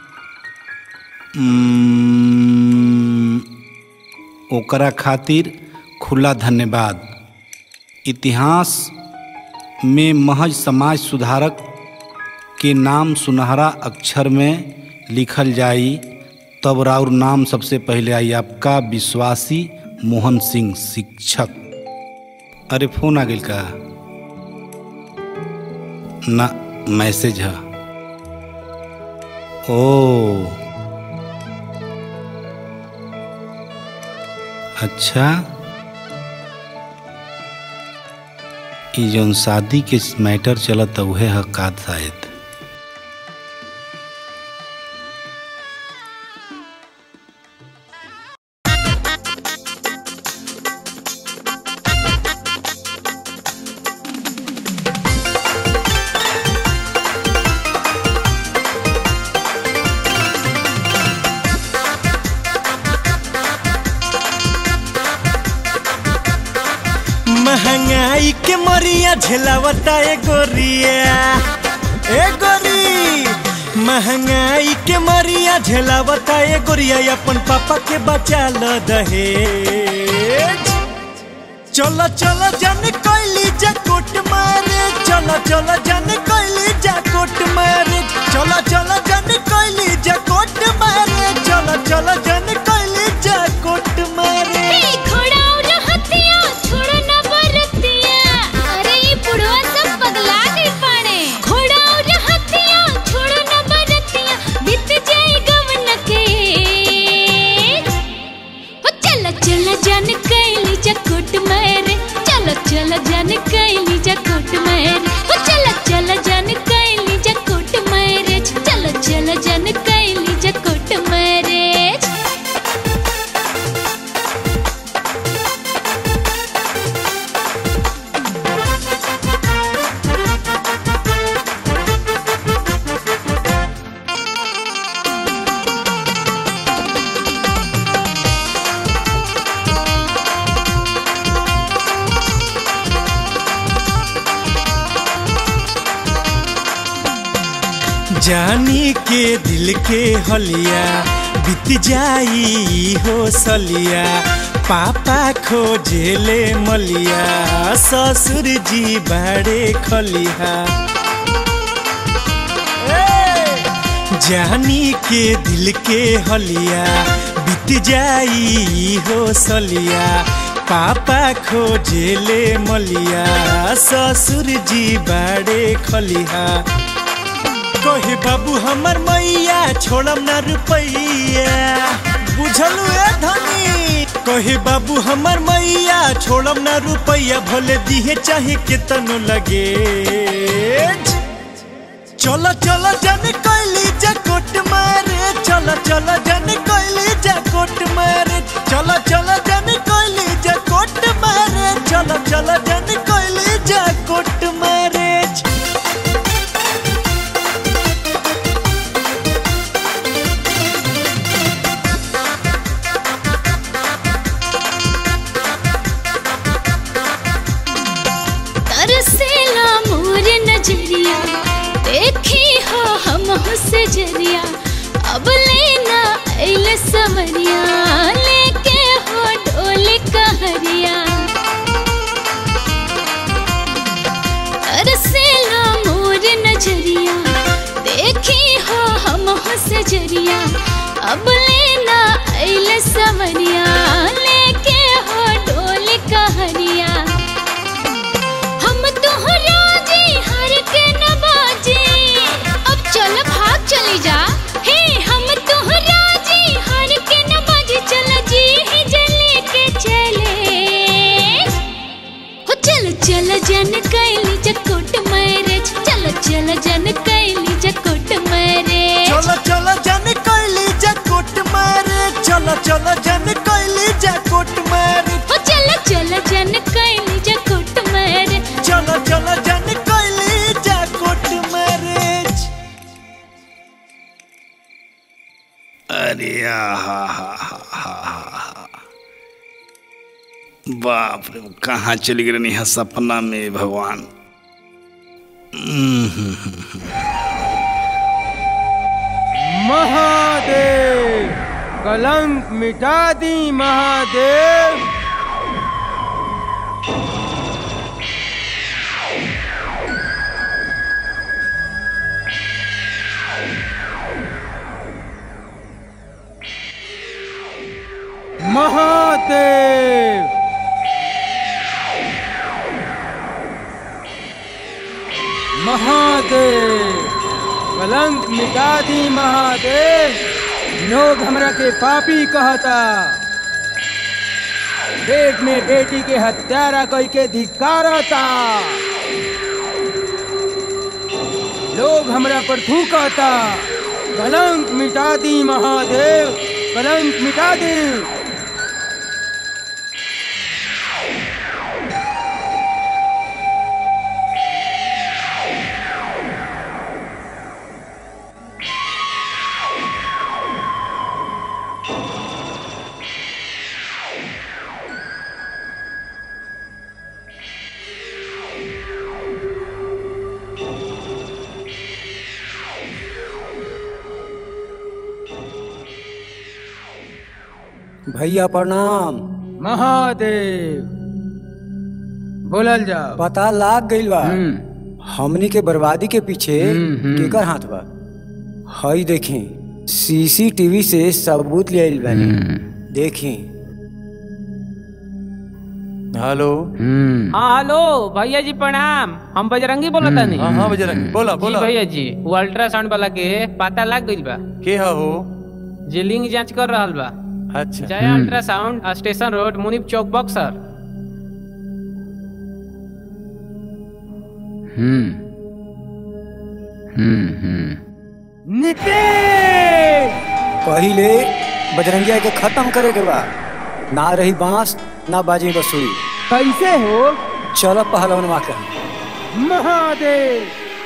उम्म, ओकरा खातिर खुला धन्यवाद इतिहास में महज समाज सुधारक के नाम सुनहरा अक्षर में लिखल जाई तब राउर नाम सबसे पहले आई आपका विश्वासी मोहन सिंह शिक्षक अरे फोन आ गई का ना मैसेज है ओ अच्छा ई जौन शादी के मैटर चलत उहे हकात शायद महंगाई के मरिया झेलावता ए गोरिया ए गोरी महंगाई के मरिया झेलावता ए गोरिया अपन पापा के बचा ल दहेज चलो चलो जन कोइली जा कोट मारे चलो चलो जन कोइली जा कोट मारे चलो चलो जन कोइली जा कोट मारे चलो चलो जन कैली जा कोट मारे घोड़ा और हथिया छोड़ो न बरतिया अरे ये बुढ़वा सब पगला गई पाने घोड़ा और हथिया छोड़ो न बरतिया बीत जाए गवन के हो चल चल जन कैली जकोट मेरे चल चल जन कैली जकोट मेरे हो चल चल जन कैली जकोट मेरे चल चल जन कैली जकोट मेरे जानी के दिल के हलिया बीत जाई हो सलिया पापा खोजेले मलिया ससुर जी बाड़े खलिया जानी के दिल के हलिया बीत जाई हो सलिया पापा खोजेले मलिया ससुर जी बाड़े खलिया कहे बाबू हमर मैया छोड़म ना रुपैया बुझलू ए धनी कहे बाबू हमर मैया छोड़म ना रुपैया भले दिहे चाहे केतनो लगे चलो चलो जन कैली जा कोट मारे चलो चलो जन कैली जा कोट मारे चलो चलो जन कैली जा कोट मारे चलो चलो जन कैली जा कोट मारे तरसेला मोर नजरिया देखी हो हम से जरिया अब लेना ऐल समरिया लेके हो डोल कहरिया तरसेला मोर नजरिया देखी हो हम से जरिया अब लेना ऐल समरिया लेके हो डोल कहरिया हम तोहरा जी हर के नवाजी अब चल भाग चली जा हे हम तोहरा जी हर के नवाजी चल जी ही जले के चले हो चल चल जन कैली जकोट मैरिज चल चल जन कैली जकोट मैरिज चलो चलो जन कैली जा कोट मारे चलो चलो जन कैली जा कोट मारे हो चल चल जन कैली जकोट मैरिज चलो चलो जन कैली जा कोट मारे अरे आहा हा हा हा हा बाप रे कहाँ चली गई नहीं है सपना में भगवान हम्म, हम्म, हम्म, हम्म। महादेव कलंक मिटा दी महादेव महादेव महादेव कलंक मिटा दी महादेव लोग हमरा के पापी कहता पेट में बेटी के हत्यारा कई के धिकारता लोग हमरा पर थूकता कलंक मिटा दी महादेव कलंक मिटा दी भैया प्रणाम महादेव बोलल जाओ पता लाग गइल बा हमनी के बर्बादी के पीछे हम्म, हम्म। केकर हाथ बा हई देखी सीसीटीवी से सबूत ले आइल बानी देखी हेलो हाँ हेलो भैया जी प्रणाम हम बजरंगी बोला था हाँ हाँ बजरंगी बोला जी बोला भैया जी वो अल्ट्रासाउंड वाला के पता लग गइल बा के ह हो जे लिंग जांच कर रहल बा अच्छा जय अल्ट्रासाउंड स्टेशन रोड मुनीप चौक बक्सर हम्म हम्म हम्म नितेश पहिले बजरंगिया के खत्म करे के बा ना रही बांस ना बाजी बसुरी कैसे हो चलो पहलवनवा के महादेव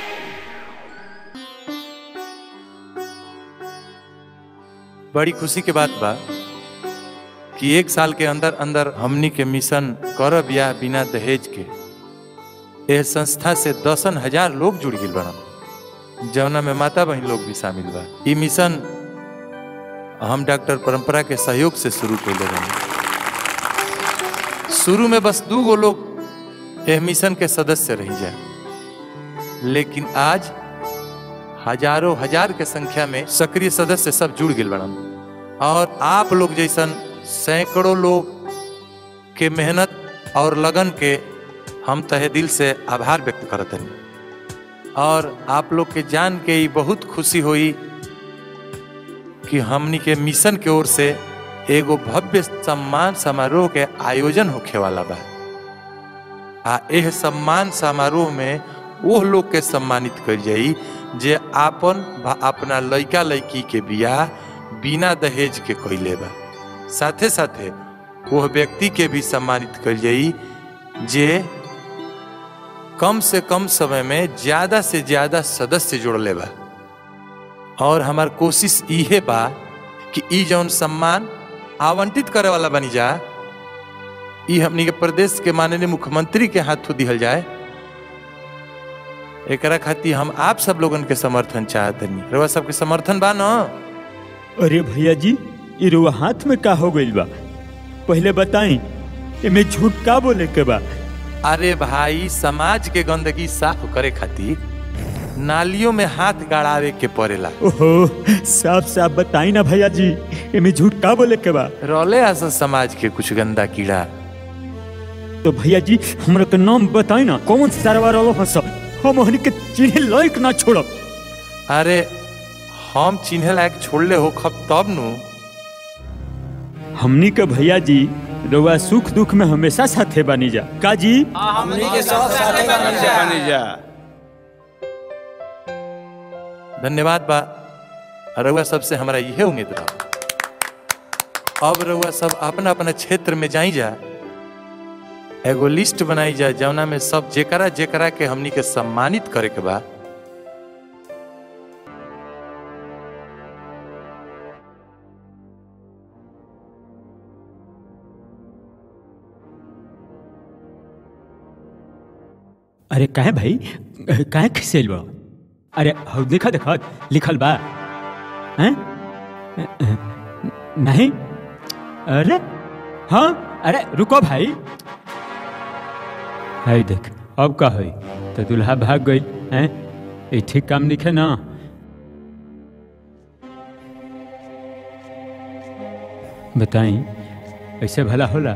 बड़ी खुशी के बात बा कि एक साल के अंदर अंदर हमनी के मिशन करब या बिना दहेज के यह संस्था से दसन हजार लोग जुड़ गए बना जवना में माता बहन लोग भी शामिल बा ई मिशन हम डॉक्टर परंपरा के सहयोग से शुरू कैले रहे शुरू में बस दू गो लोग यह मिशन के सदस्य रही जाए लेकिन आज हजारों हजार के संख्या में सक्रिय सदस्य सब जुड़ गए बड़न और आप लोग जैसन सैकड़ों लोग के मेहनत और लगन के हम तहे दिल से आभार व्यक्त करते हैं और आप लोग के जान के ही बहुत खुशी हुई कि हमनी के मिशन के ओर से एगो भव्य सम्मान समारोह के आयोजन होखे वाला बा आ एह सम्मान समारोह में वो लोग के सम्मानित कर जाई जे आपन भा अपना लइका लइकी के बियाह बिना दहेज के कैले बा साथे साथे वह व्यक्ति के भी सम्मानित कर जाई जे कम से कम समय में ज्यादा से ज्यादा सदस्य जोड़ले बा और हमार कोशिश इहे बा कि ई जौन सम्मान आवंटित करे वाला बनी जा ई हमनी के प्रदेश के माननीय मुख्यमंत्री के हाथों दिहल जाए एकरा खातिर हम आप सब लोगन के समर्थन चाहतनी रउआ सबके समर्थन बा न अरे भैया जी ये रुआ हाथ में का हो गइल बा पहले बताई एमे झूठ का बोले के बा अरे भाई समाज के गंदगी साफ करे खातिर नालियों में हाथ गाड़ावे के पड़ेला ओहो साफ साफ बताई ना भैया जी एमे झूठ का बोले के बा रोले आसन समाज के कुछ गंदा कीड़ा तो भैया जी हमरा के नाम बताई ना कौन सरवा रहो हस हम हनी के चिन्हे लायक ना छोड़ब अरे हम चिन्हे लायक छोड़ले हो खब तब नु हमनी के भैया जी रउआ सुख दुख में हमेशा साथे बनी जा का जी हमनी के सब साथे बनी जा धन्यवाद बा रउआ सबसे हमारा यह उम्मीद रहा अब रउआ सब अपना अपना क्षेत्र में जाई जा एगो लिस्ट बनाई जा जौना में सब जेकरा जेकरा के हमनी के सम्मानित करे के बा अरे काहे भाई काहे खिसेल बा अरे हौ देखा देखा लिखल बा हैं नहीं अरे हाँ अरे रुको भाई है देख अब का है तो दुल्हा भाग गई हैं ये ठीक काम लिखे ना बताई ऐसे भला होला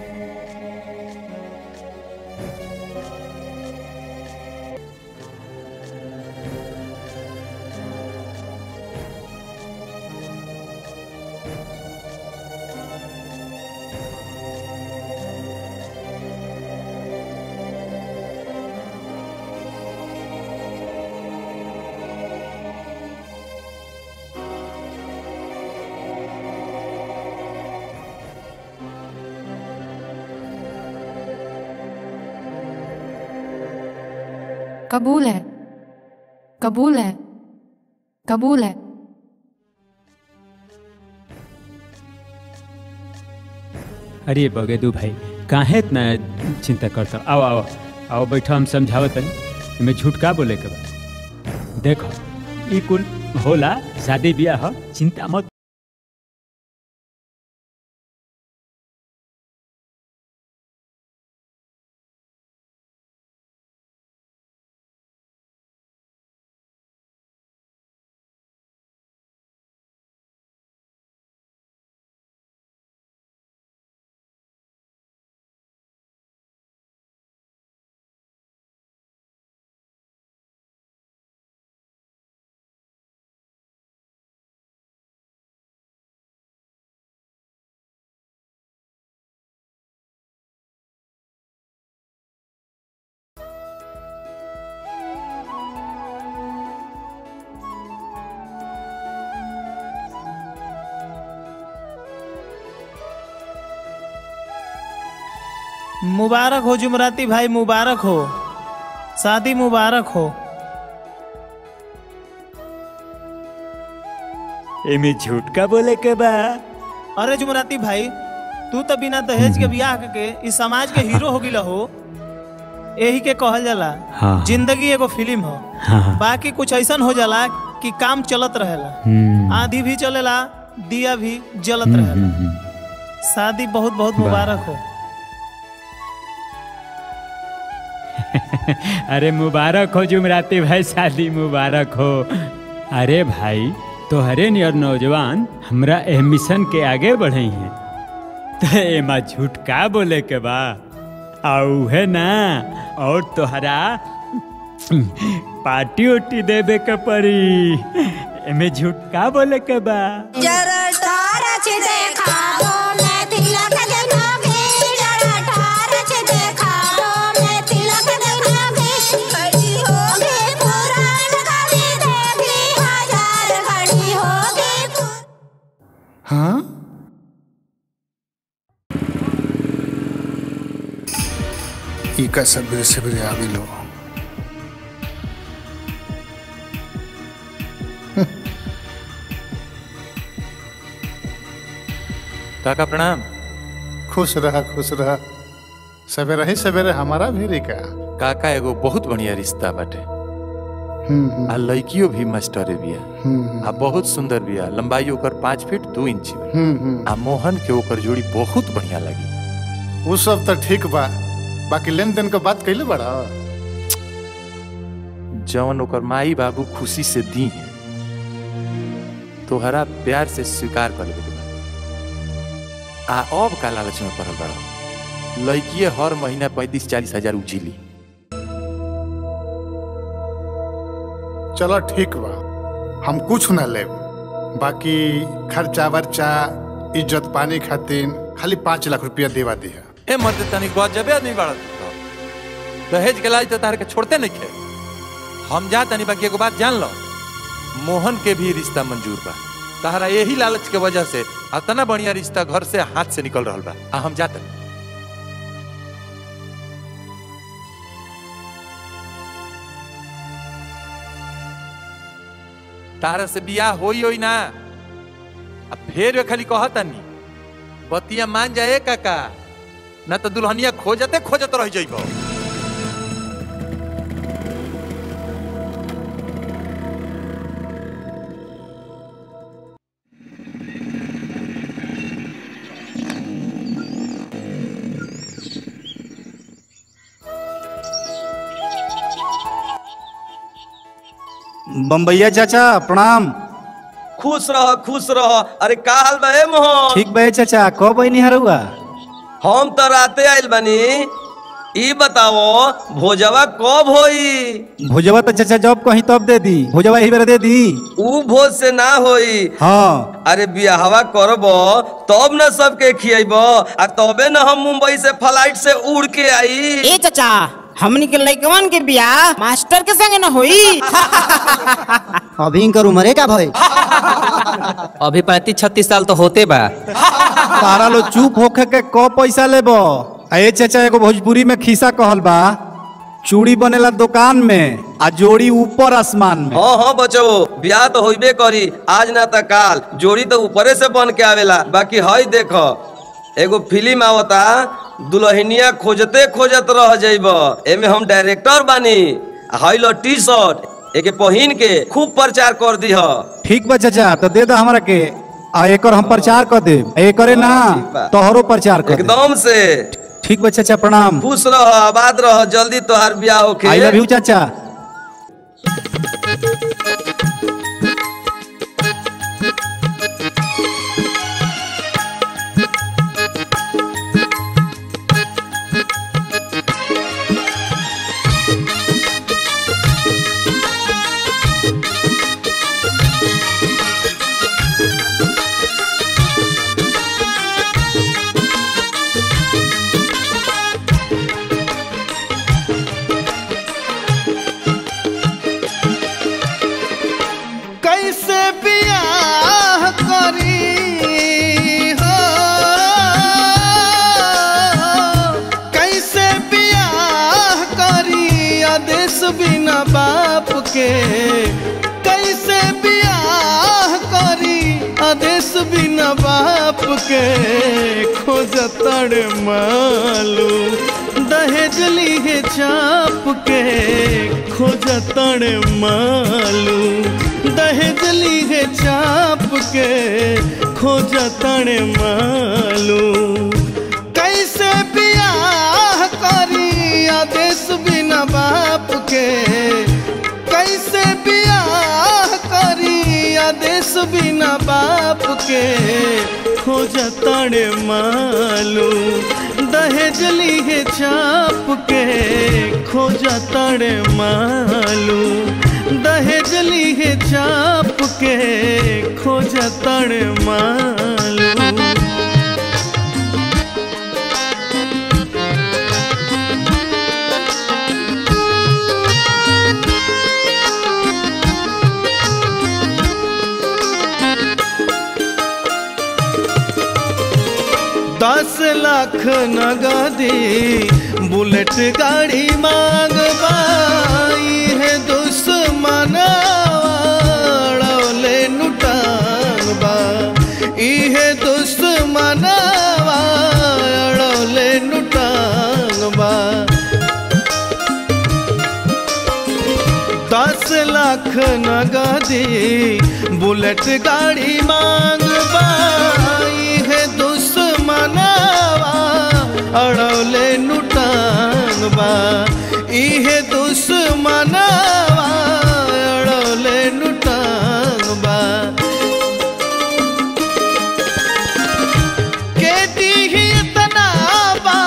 कबूल है कबूल है कबूल है अरे बगेदू भाई काहे इतना चिंता करता आओ आओ आओ बैठो हम समझावत तनी में झूठ का बोले के बा देखो ई कुल होला शादी ब्याह चिंता मत मुबारक हो जुमराती भाई मुबारक हो शादी मुबारक हो एमे झूठ का बोले के बा अरे जुमराती भाई तू तो बिना दहेज के बियाह के इस समाज के हीरो हो गिला हो यही के कहल जाला हाँ। जिंदगी एगो फिल्म हो हाँ। बाकी कुछ ऐसा हो जाला कि काम चलत रहेला हम्म। आधी भी चलेला दिया भी जलत हम्म, रहेला हम्म, हम्म। शादी बहुत बहुत वाह। मुबारक हो अरे मुबारक हो जुमराती भाई शादी मुबारक हो अरे भाई तोहरे नियर नौजवान हमरा एह मिशन के आगे बढ़े हैं तो एमा झूठ का बोले के बा आऊ है ना और तोहरा पार्टी उटी देवे के पड़ी एमे झूठ का बोले के बा जरा टारच देखाओ मैं तिलक दिखाऊंगी जरा टारच दिखाओ मैं तिलक दिखाऊंगी खड़ी होगी पुराण कभी देवी हजार खड़ी होगी हाँ ई का सबरे सबरे आवे लो काका प्रणाम खुश रहा खुश रहा सवेरे ही सवेरे हमारा भी रिका काका एगो बहुत बढ़िया रिश्ता बाटे हम्म, आ लड़कियों भी मास्टरे बिया हम्म, आ बहुत सुंदर बिया लंबाई ओकर पाँच फीट दू इंच बा। हम्म, हम्म। आ मोहन के ओकर जोड़ी बहुत बढ़िया लगी वो सब तो ठीक बा बाकी लेन देन के बात कैले बड़ा जवन ओकर माई बाबू खुशी से दी है तोहरा प्यार से स्वीकार कर लेवे के बा आ अब का लालच में पड़ल बड़ा लड़किए हर महीना पैंतीस चालीस हजार उजीली चलो ठीक बा हम कुछ ना लेब बाकी खर्चा वर्चा इज्जत पानी खातिर खाली पाँच लाख रुपया देवा दिया ए मर्द तनिक बहुत जबे आदमी बाड़ा दहेज के लाज तो तार के छोड़ते नहीं खे हम जा तनी बाकी एगो बात जान लो मोहन के भी रिश्ता मंजूर बा तहरा यही लालच के वजह से इतना बढ़िया रिश्ता घर से हाथ से निकल रहा बा आ हम जाते तारा से बियाह होई होई ना अब फिर वे खाली कहतनी बतिया मान जाए काका ना तो दुल्हनिया खोजते खोजत रह जाइबो बम्बैया चाचा प्रणाम खुश रह खुश रह अरे का हाल बा ए मोहन ठीक बे चाचा कब बहनी हरुआ हम तो राते आइल बनी ई बताओ भोजवा कब होई भोजवा तो चाचा जब कहीं तब दे दी भोजवा यही बेरा दे दी ऊ भोज से ना होई हाँ अरे बियाहवा करब तब न सबके खियब आ तबे न हम मुंबई से फ्लाइट से उड़ के आई ए चाचा हमनी के लइकवन के बियाह मास्टर के संगे न होई अभी इनकर उम्रे का भय अभी पैंतीस छत्तीस साल तो होते बा तारा लो चुप होके के क पैसा लेबो आ ए चाचा एगो भोजपुरी में खिस्सा कहल बा चूड़ी बनेला दुकान में आ जोड़ी ऊपर आसमान में हाँ हाँ बचो बियाह तो होइबे करी आज ना त काल जोड़ी तो ऊपरे से बन के आवेला बाकी हई देखो एगो फिल्म आवता दुल्हनिया खोजते खोजत रह जाइब एमे हम डायरेक्टर बानी आ हई लो टी शर्ट एके पहिन के खूब प्रचार कर दीह ठीक बा चाचा तो दे दो हमरा के आ एकर हम प्रचार कर दे एकरे ना तोहरो प्रचार कर दे एकदम से ठीक बा चाचा प्रणाम खुश रह आबाद रह जल्दी तोहार बियाह होके आई लव यू चाचा कैसे बियाह करी हो के कैसे बियाह करी आदेश बिना बाप के खोजतड़ मालू दहेज लीहे चाप के खोजतड़ मालू दहेज लीहे चाप के खोजतड़ मालू कैसे बियाह करी आदेश बिना बाप के कैसे बियाह करी आदेश बिना बाप के खोजतड़ मालू दहेज लीहे चाप के खोजतड़ मालू दहेज लीहे चाप के खोजतड़ मालू दस लाख नगदी बुलेट गाड़ी मांगबाई है दुश्मन ले नुटांगबा इहे दुश्मन ले नुटांगबा दस लाख नगदी बुलेट गाड़ी मांगबाई है दुश्मनवा अड़ौले नुटांगबा इहे दुश्मनवा अड़ौले नुटांगबा के दीही इतना बा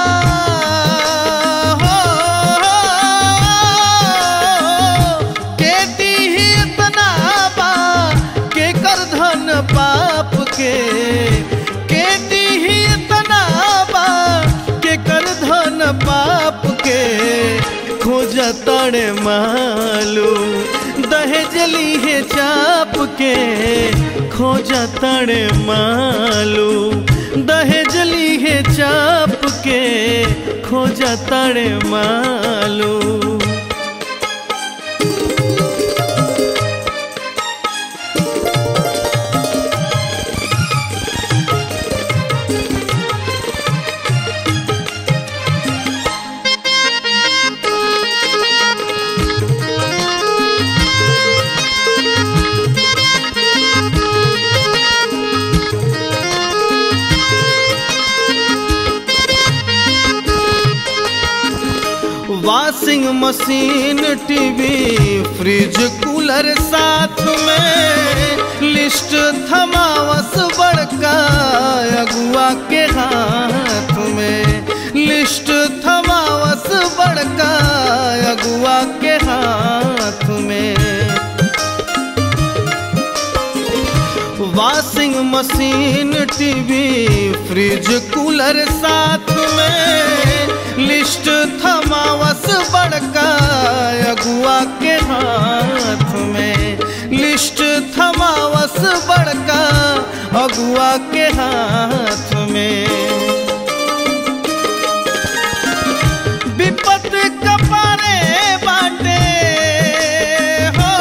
के दीही इतना बा के कर धन पाप के के दीही इतना बा के कर धन पाप के खोज तड़ मालू दहेज लीहे चाप के खोज तड़ मालू दहेज लीहे चाप के खोज तड़ मालू washing machine TV fridge cooler साथ में लिस्ट थमावस बड़का अगुआ के हाथ में लिस्ट थमावस बड़का अगुआ के हाथ में washing machine TV fridge cooler साथ में लिस्ट थमावस बड़का अगुआ के हाथ में लिस्ट थमावस बड़का अगुआ के हाथ में विपत कपारे बाटे हो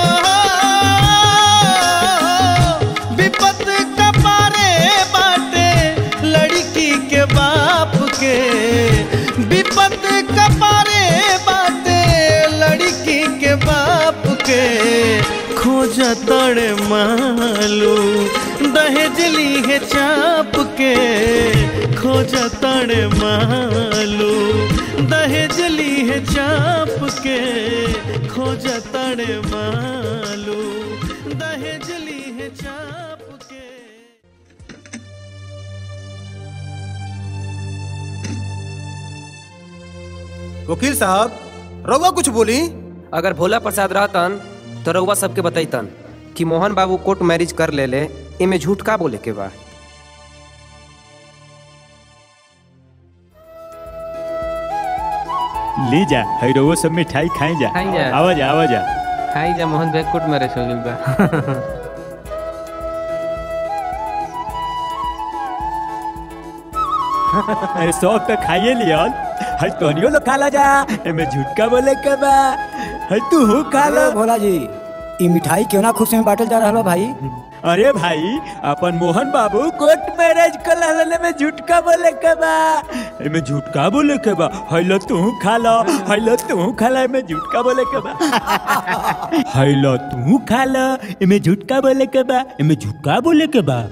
विपत कपारे बाटे लड़की के बाप के विपत कपारे बाटे लड़की के बाप के खोज तड़ मालू दहेज लीहे चाप के खोज तड़ मालू दहेज लीहे चाप के खोज तड़ मालू दहेज लीहे चाप के वकील साहब रउआ कुछ बोली अगर भोला प्रसाद रहतन तो रउआ सबके बतैतन कि मोहन बाबू कोर्ट मैरिज कर ले ले इमे झूठ का बोले के बा ले जा है रउआ सब मिठाई खाई जा खाई जा। आवा जा आवा जा खाई जा मोहन भाई कोर्ट मैरिज हो गइल बा अरे सब तो खाइए लियल हर तोनियो लो खा ला जा एमे झूठ का बोले के बा है तू हो खा लो भोला जी ई मिठाई क्यों ना खुशी में बांटल जा रहा बा भाई अरे भाई अपन मोहन बाबू कोर्ट मैरिज कर लहले में झूठका बोले के बा एमे झूठका बोले के बा हैलो तू खा लो हैलो तू खा लो एमे झूठका बोले के बा हैलो तू खा लो एमे झूठका बोले के बा एमे झूठका बोले के बा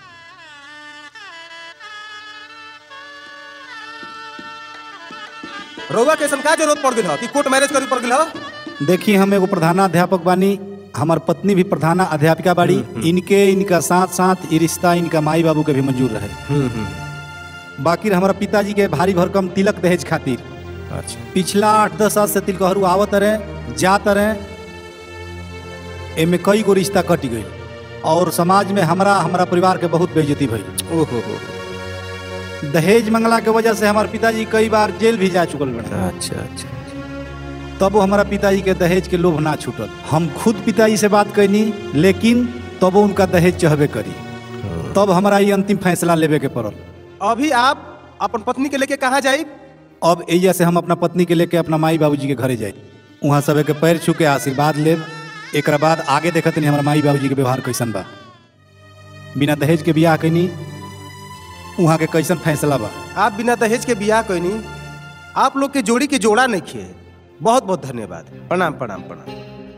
रउआ के ऐसन का जरूरत पड़ गई कि कोर्ट मैरिज करे पड़ गई देखी हम एगो प्रधानाध्यापक बानी हमार पत्नी भी प्रधाना अध्यापिका बाड़ी इनके इनका साथ साथ ये रिश्ता इनका माई बाबू के भी मंजूर रहे बाकी हमारा पिताजी के भारी भरकम तिलक दहेज खातिर अच्छा पिछला आठ दस साल से तिलकहरू आवत रहे जात रहे एमे कई गो रिश्ता कट गई और समाज में हमरा हमारा परिवार के बहुत बेइज्जती भई ओहो हो दहेज मंगला के वजह से हमारे पिताजी कई बार जेल भी जा चुकल बने अच्छा अच्छा तब हमारा पिताजी के दहेज के लोभ ना छूटल हम खुद पिताजी से बात कैनी लेकिन तब उनका दहेज चहबे करी तब हमारा ये अंतिम फैसला लेवे के पड़ल अभी आप अपन पत्नी के लेके कहाँ जाई अब एजा से हम अपना पत्नी के लेके अपना माई बाबूजी के घरे जाए वहाँ सब के पैर छू के आशीर्वाद लेब एक बाद आगे देखत नहीं हमारा माई बाबूजी के व्यवहार कैसन बा बिना दहेज के बियाह कैनी वहाँ के कैसन फैसला बा आप बिना दहेज के बियाह कोई नहीं आप लोग के जोड़ी के जोड़ा नहीं किए बहुत बहुत धन्यवाद प्रणाम प्रणाम प्रणाम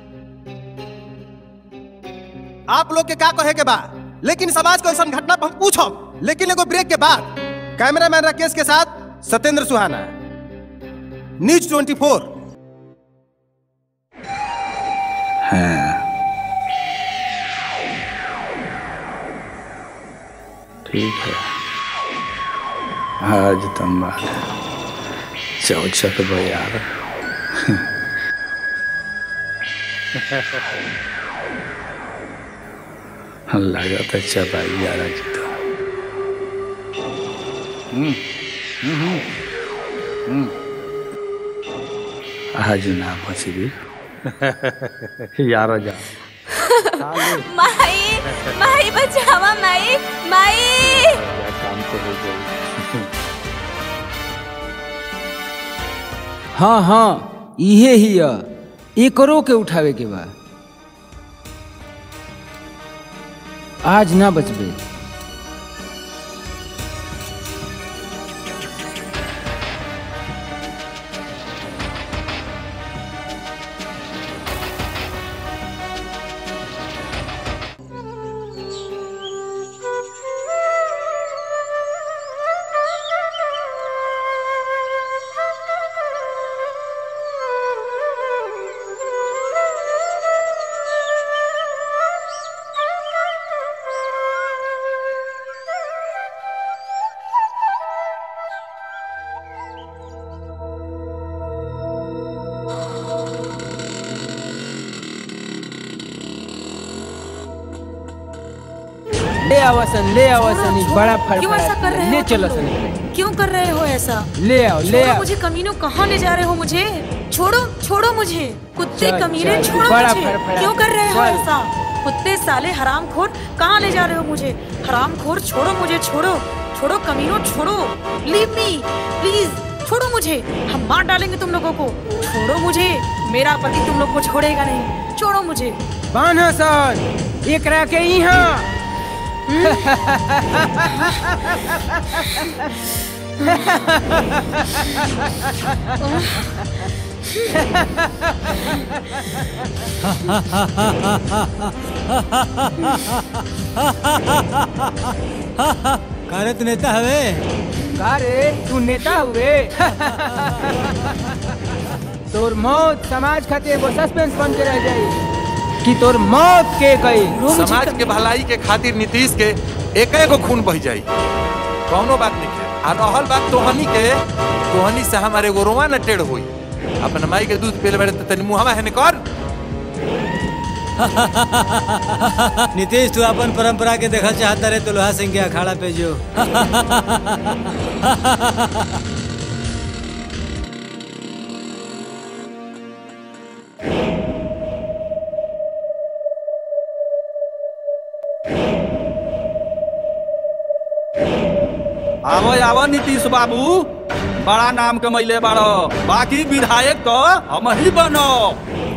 आप लोग के का कहे के बा लेकिन समाज को ऐसा घटना पर हम पूछो लेकिन एगो ब्रेक के बाद कैमरामैन राकेश के साथ Satyendra Suhana news twenty four ठीक है आज तुम चौचक बयार लगा था चपाई जा रहा जी तो हम्म, हम्म, हम्म। आज ना बची यार जा माई माई बचावा माई माई काम तो हो गई हाँ हाँ इहे ही है एकरो के उठावे के बा आज ना बचबे ले आवसन ले आवसन ई बड़ा क्यों ऐसा कर रहे फड़फड़ा हो ले तुम चलो लोग? सन क्यों कर रहे हो ऐसा ले आओ ले छोड़ो आओ मुझे कमीनों कहाँ ले जा रहे हो मुझे छोड़ो छोड़ो मुझे कुत्ते चल, कमीने चल, छोड़ो बड़ा मुझे फड़फड़ा। क्यों कर रहे हो चल। ऐसा कुत्ते साले हरामखोर कहाँ ले जा रहे हो मुझे हरामखोर छोड़ो मुझे छोड़ो छोड़ो कमीनों छोड़ो लीव मी प्लीज छोड़ो मुझे हम मार डालेंगे तुम लोगों को छोड़ो मुझे मेरा पति तुम लोग को छोड़ेगा नहीं छोड़ो मुझे बान्हा सन एकरा के यहाँ कारे तू नेता हवे का रे तू नेता हुए तोर मौत समाज खातिर एगो सस्पेंस बन के रह जाई कि तोर मौत के गई समाज के भलाई के खातिर नीतीश के एक एगो खून बह जाई कौनो बात नहीं है आ रहल बात तोहनी के तोहनी से हमारे एगो रोवा न टेढ़ होई अपन माई के दूध पीले बारे त तनी मुहावा है कर नीतीश तू अपन परंपरा के देखल चाहता रहे तो लोहा सिंह के अखाड़ा पे जो आवो आवो नीतीश बाबू बड़ा नाम कमैले बाड़ो बाकी विधायक तो हम ही बनो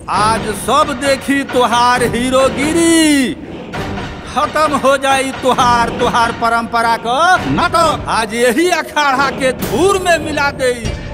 आज सब देखी तुहार हीरोगिरी खत्म हो जाई तुहार तुहार परंपरा को नाटक आज यही अखाड़ा के धूर में मिला दे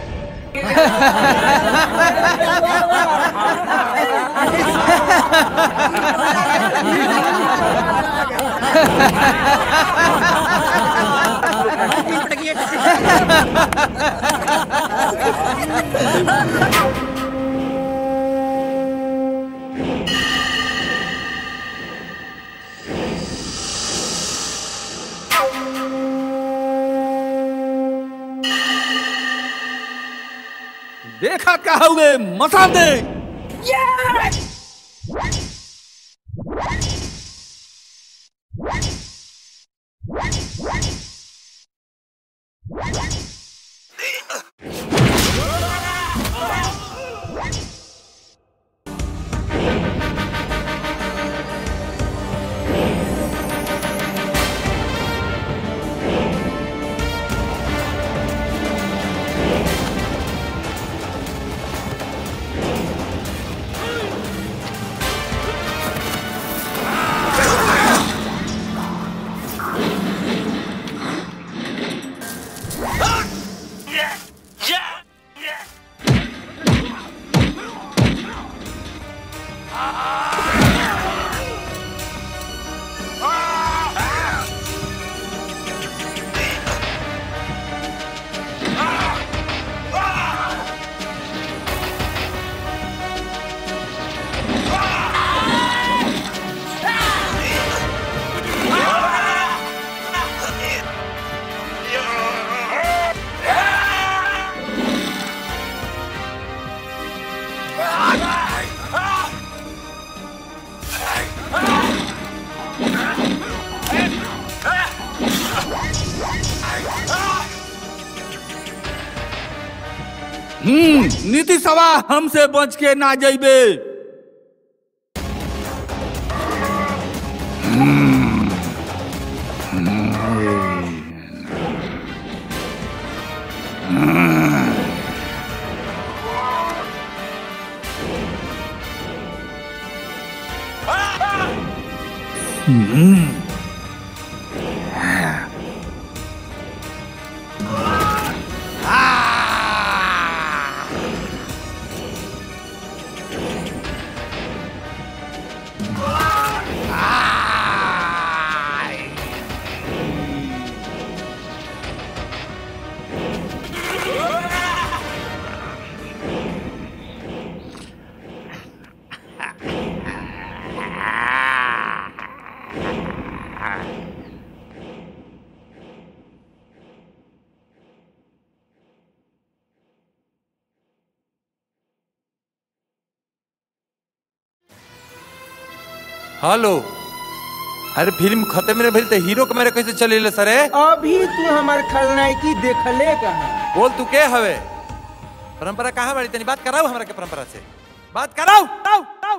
देखा क्या हुए मसा दे हम्म नीति सभा हमसे बच के ना जइबे हेलो अरे फिल्म खत्म रे भइल त हीरो के मेरे कैसे चलेले सरे अभी तू हमार खलनायकी देखले कहा बोल तू के हवे परंपरा कहाँ बाड़ी तनी बात कराओ हमरा के परंपरा से बात कराओ ताऊ ताऊ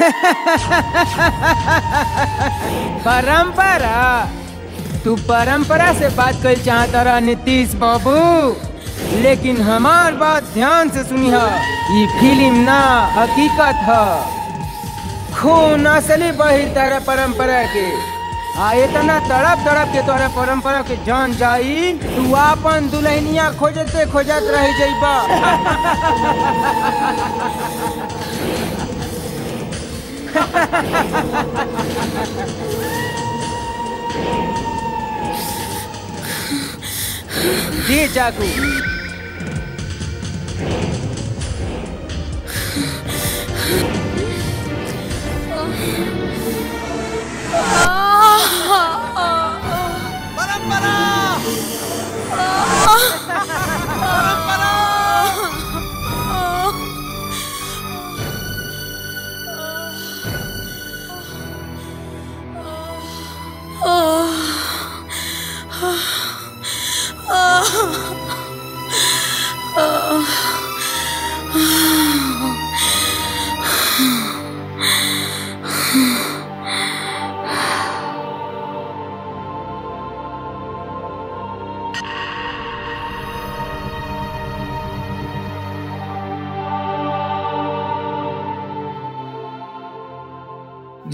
परंपरा तू परंपरा से बात कर चाहता रहा नीतीश बाबू लेकिन हमार बात ध्यान से सुनी है ये फिल्म ना हकीकत है खून असली बही तारा परंपरा के आ इतना तड़प तड़प के तोरा परंपरा के जान जाई तू आपन दुल्हनिया खोजते खोजत रह जइबा जी चाकू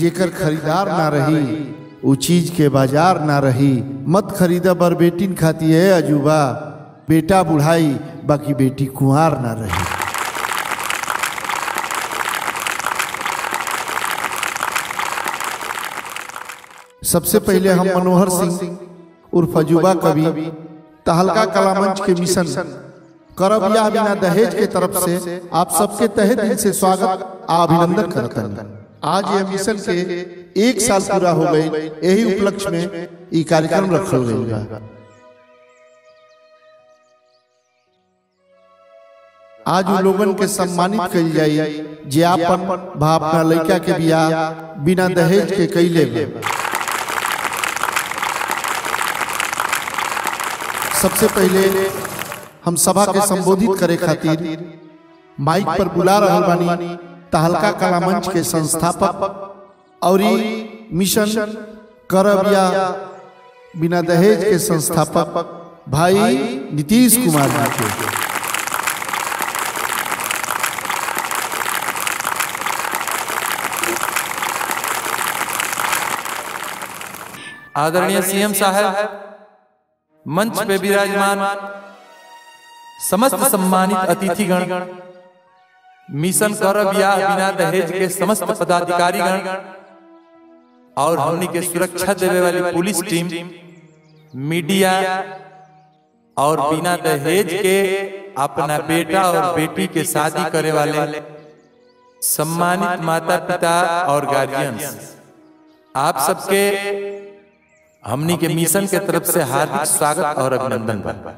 जेकर खरीदार ना रही उ चीज के बाजार ना रही मत खरीदा बर बेटिन खाती है अजूबा बेटा बुढ़ाई बाकी बेटी कुंवार ना रही सबसे पहले हम मनोहर सिंह उर्फ अजूबा कवि तहलका कला मंच के मिशन करब या बिना दहेज के तरफ से आप सबके तहे दिल से स्वागत आ अभिनंदन करता आज ये मिशन के एक साल पूरा हो गई यही उपलक्ष्य में ई कार्यक्रम रखल गई बा आज उ लोगन के सम्मानित कइल जाई जे आपन भा अपना लड़का के बियाह बिना दहेज के कइले बा सबसे पहले हम सभा के संबोधित करे खातिर माइक पर बुला रहल बानी तहलका कला मंच के संस्थापक और ई मिशन करब या बिना दहेज के संस्थापक भाई नीतीश कुमार जी के आदरणीय सीएम साहब मंच पे विराजमान समस्त सम्मानित अतिथिगण मिशन करब या बिना दहेज के समस्त पदाधिकारीगण और हमनी के सुरक्षा देवे वाली पुलिस टीम मीडिया और बिना दहेज के अपना बेटा और बेटी के शादी करे वाले सम्मानित माता पिता और गार्जियंस आप सबके हमनी के मिशन के तरफ से हार्दिक स्वागत और अभिनंदन बा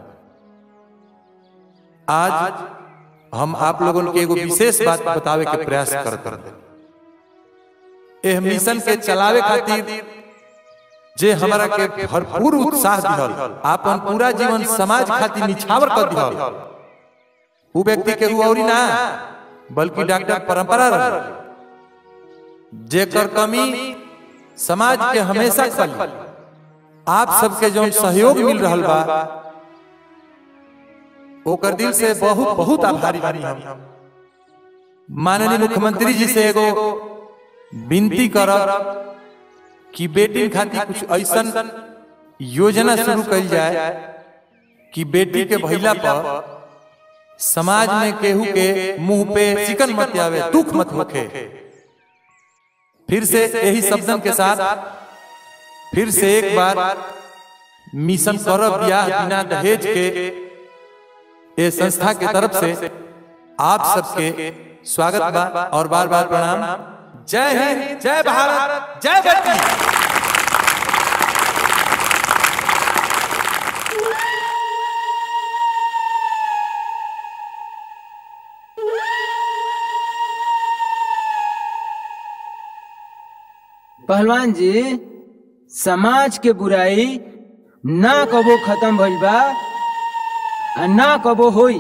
आज हम आप लोगों के एगो विशेष बात बतावे के प्रयास करते हैं एह मिशन के चलावे खातिर जे हमरा के भरपूर उत्साह दिहल आपन पूरा जीवन समाज खातिर निछावर कर दिहल उ व्यक्ति के रुऔरी ना बल्कि डॉक्टर परंपरा रह जेकर कमी समाज के हमेशा कली आप सबके जो सहयोग मिल रहल बा ओकर दिल से बहुत बहुत आभारी बानी हम माननीय मुख्यमंत्री जी से एगो विनती करब कि बेटी खातिर कुछ ऐसन योजना शुरू कल जाए कि बेटी के भैला पर समाज में केहू के मुंह पे चिकन मत आवे दुख मत होखे फिर से यही शब्दन के साथ फिर से एक बार मिशन करब ब्याह बिना दहेज के ये संस्था के तरफ से आप सबके स्वागत बा और बार बार प्रणाम जय हिंद जय भारत जय बेटी पहलवान जी समाज के बुराई ना कबो खत्म भइल बा आ ना कबो होई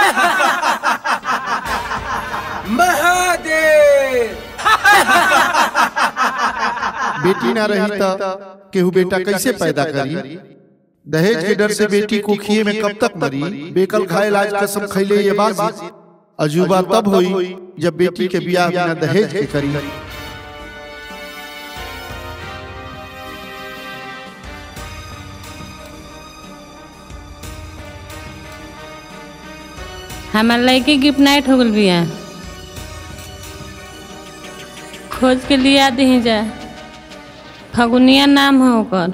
महादेव बेटी ना रही तो केहू बेटा कैसे पैदा करी दहेज के डर से बेटी को खिए में कब तक मरी बेकल खाए लाज कसम खैले ये बाजी अजूबा तब हुई जब बेटी के बियाह बिना दहेज के करी हमार लड़की गिफ्ट नाइट हो गल बिया खोज के लिया दी जा फगुनिया नाम है ओकर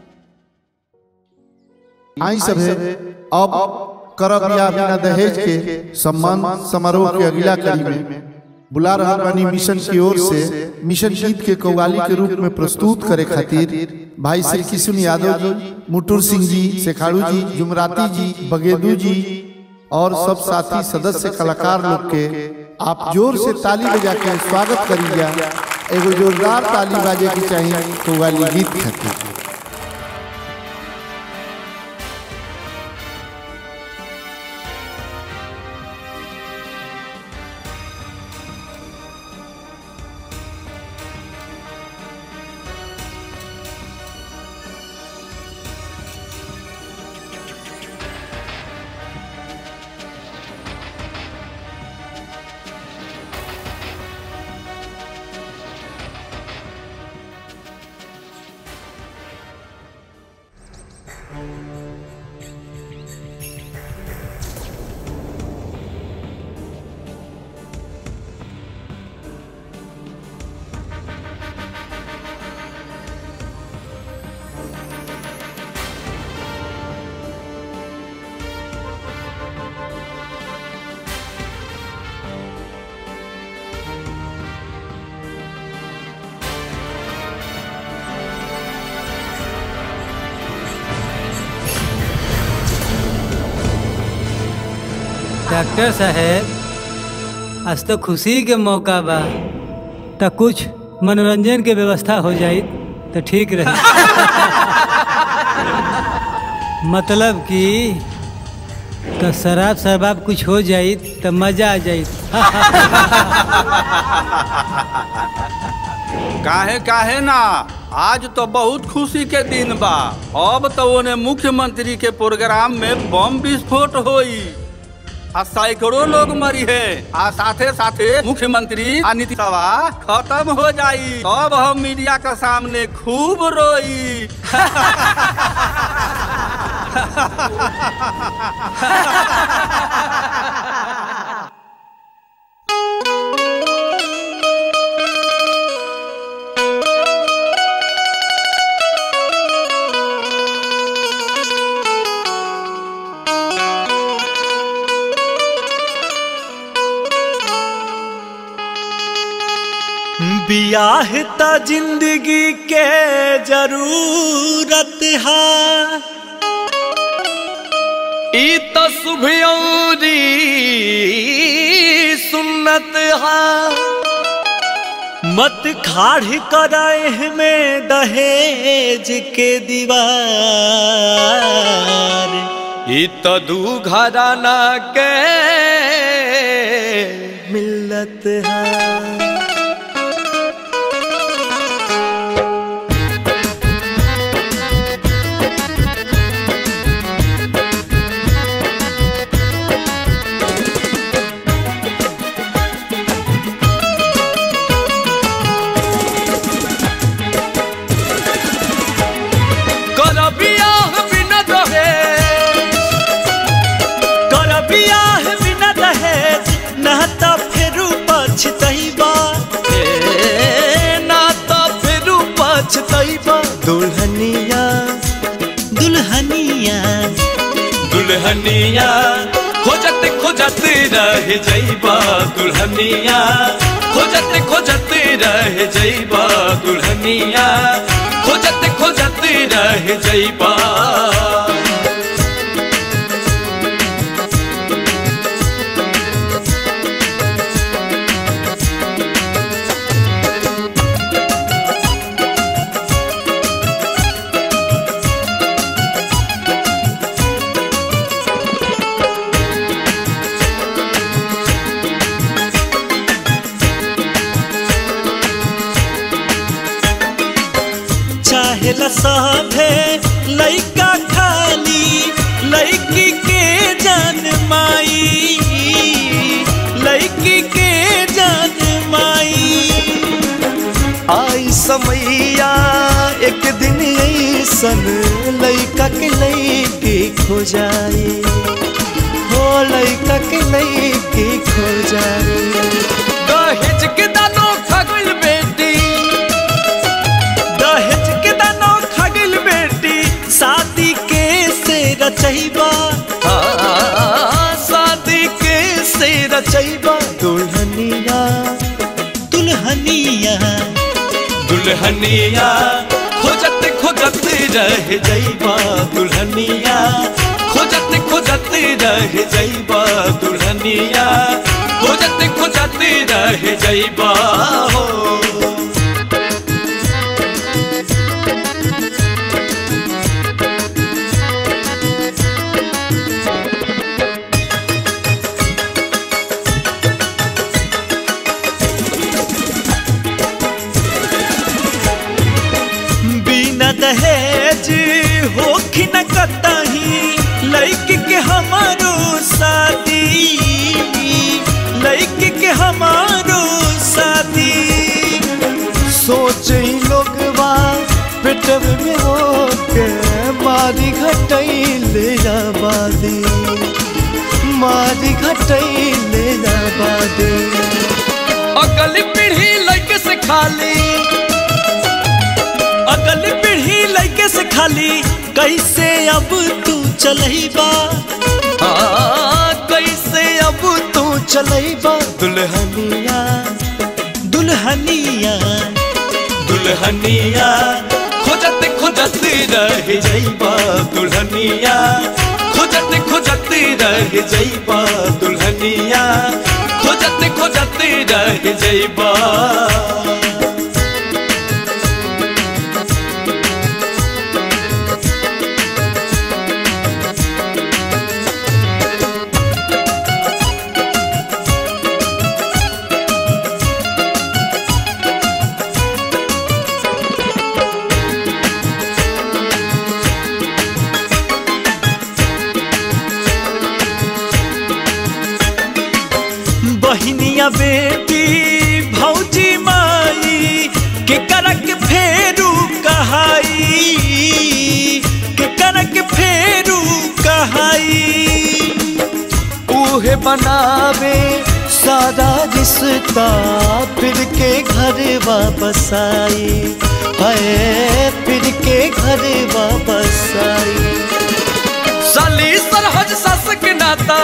आई सब है अब करब या बिना दहेज के सम्मान समारोह के अगला कड़ी में बुला रहा बानी मिशन की ओर से मिशन गीत के कव्वाली के रूप में प्रस्तुत करे खातिर भाई श्री किशुन यादव जी मुटुर सिंह जी शेखाड़ू जी जुमराती जी बगेदू जी और सब साथी सदस्य कलाकार लोग के आप जोर से ताली बजा के स्वागत करिए एगो जोरदार ताली बाजे की चाहिए कव्वाली गीत खातिर डॉक्टर साहेब आज तो खुशी के मौका बा तो कुछ मनोरंजन के व्यवस्था हो जाई तो ठीक रहे मतलब कि तो शराब शराब कुछ हो जाई तो मजा आ जाई काहे काहे ना आज तो बहुत खुशी के दिन बा अब तो ओने मुख्यमंत्री के प्रोग्राम में बम विस्फोट होई आ सैकड़ों लोग मरी है आ साथे साथे मुख्यमंत्री आ नीतीशवा खत्म हो जाई तब हम मीडिया के सामने खूब रोई बियाह त जिंदगी के जरूरत है ई त सुभयौरी सुन्नत है मत खाड़ कराए में दहेज के दीवार ई त दू घराना के मिलत है कर बियाह बिना दहेज कर बियाह बिना दहेज ना त फेरू पछतैबा ए ना त फेरू पछतैबा दुल्हनिया दुल्हनिया दुल्हनिया खोजत खोजत रह जइबा दुल्हनिया खोजत खोजत रह जइबा दुल्हनिया खोजत खोजत रह जइबा चाहेला सभे लइका खाली लइकी के जान माई लइकी के जान माई आई समैया एक दिन ऐसन लइका के लइकी खो जाई हो लइका के लइकी खो जाई दहेज के दानो खगल बेटी दहेज के दानो खगल बेटी शादी के से रचैबा शादी के से रचैबा दुल्हनिया दुल्हनिया दुल्हनिया खोजत खोजत रह जइबा दुल्हनिया खोजत खोजत रह जइबा दुल्हनिया खोजत खोजत रह जइबा हो बिना दहेज होखी न कतही लइक के हमारो शादी लइक के हमारो शादी सोच लोगवा पेटव में होके मारी घटैले आबादी मारी घटैले आबादी अगली पीढ़ी लइके से खाली अगल पीढ़ी लइके से खाली कैसे अब तू चलैबा हाँ, कैसे अब तू चलैबा दुल्हनिया दुल्हनिया दुल्हनिया खोजत खोजत रह जइबा दुल्हनिया खोजत खोजत रह जइबा दुल्हनिया दुल्हनिया खोजत खोजत रह जइबा बहिनिया बेटी भौजी माई के करक फेरू कहाई के करक फेरू कहाई उहे बनावे सारा रिश्ता फिर के घर वापस आई है फिर के घर वापस आई साली सरहज सस के नाता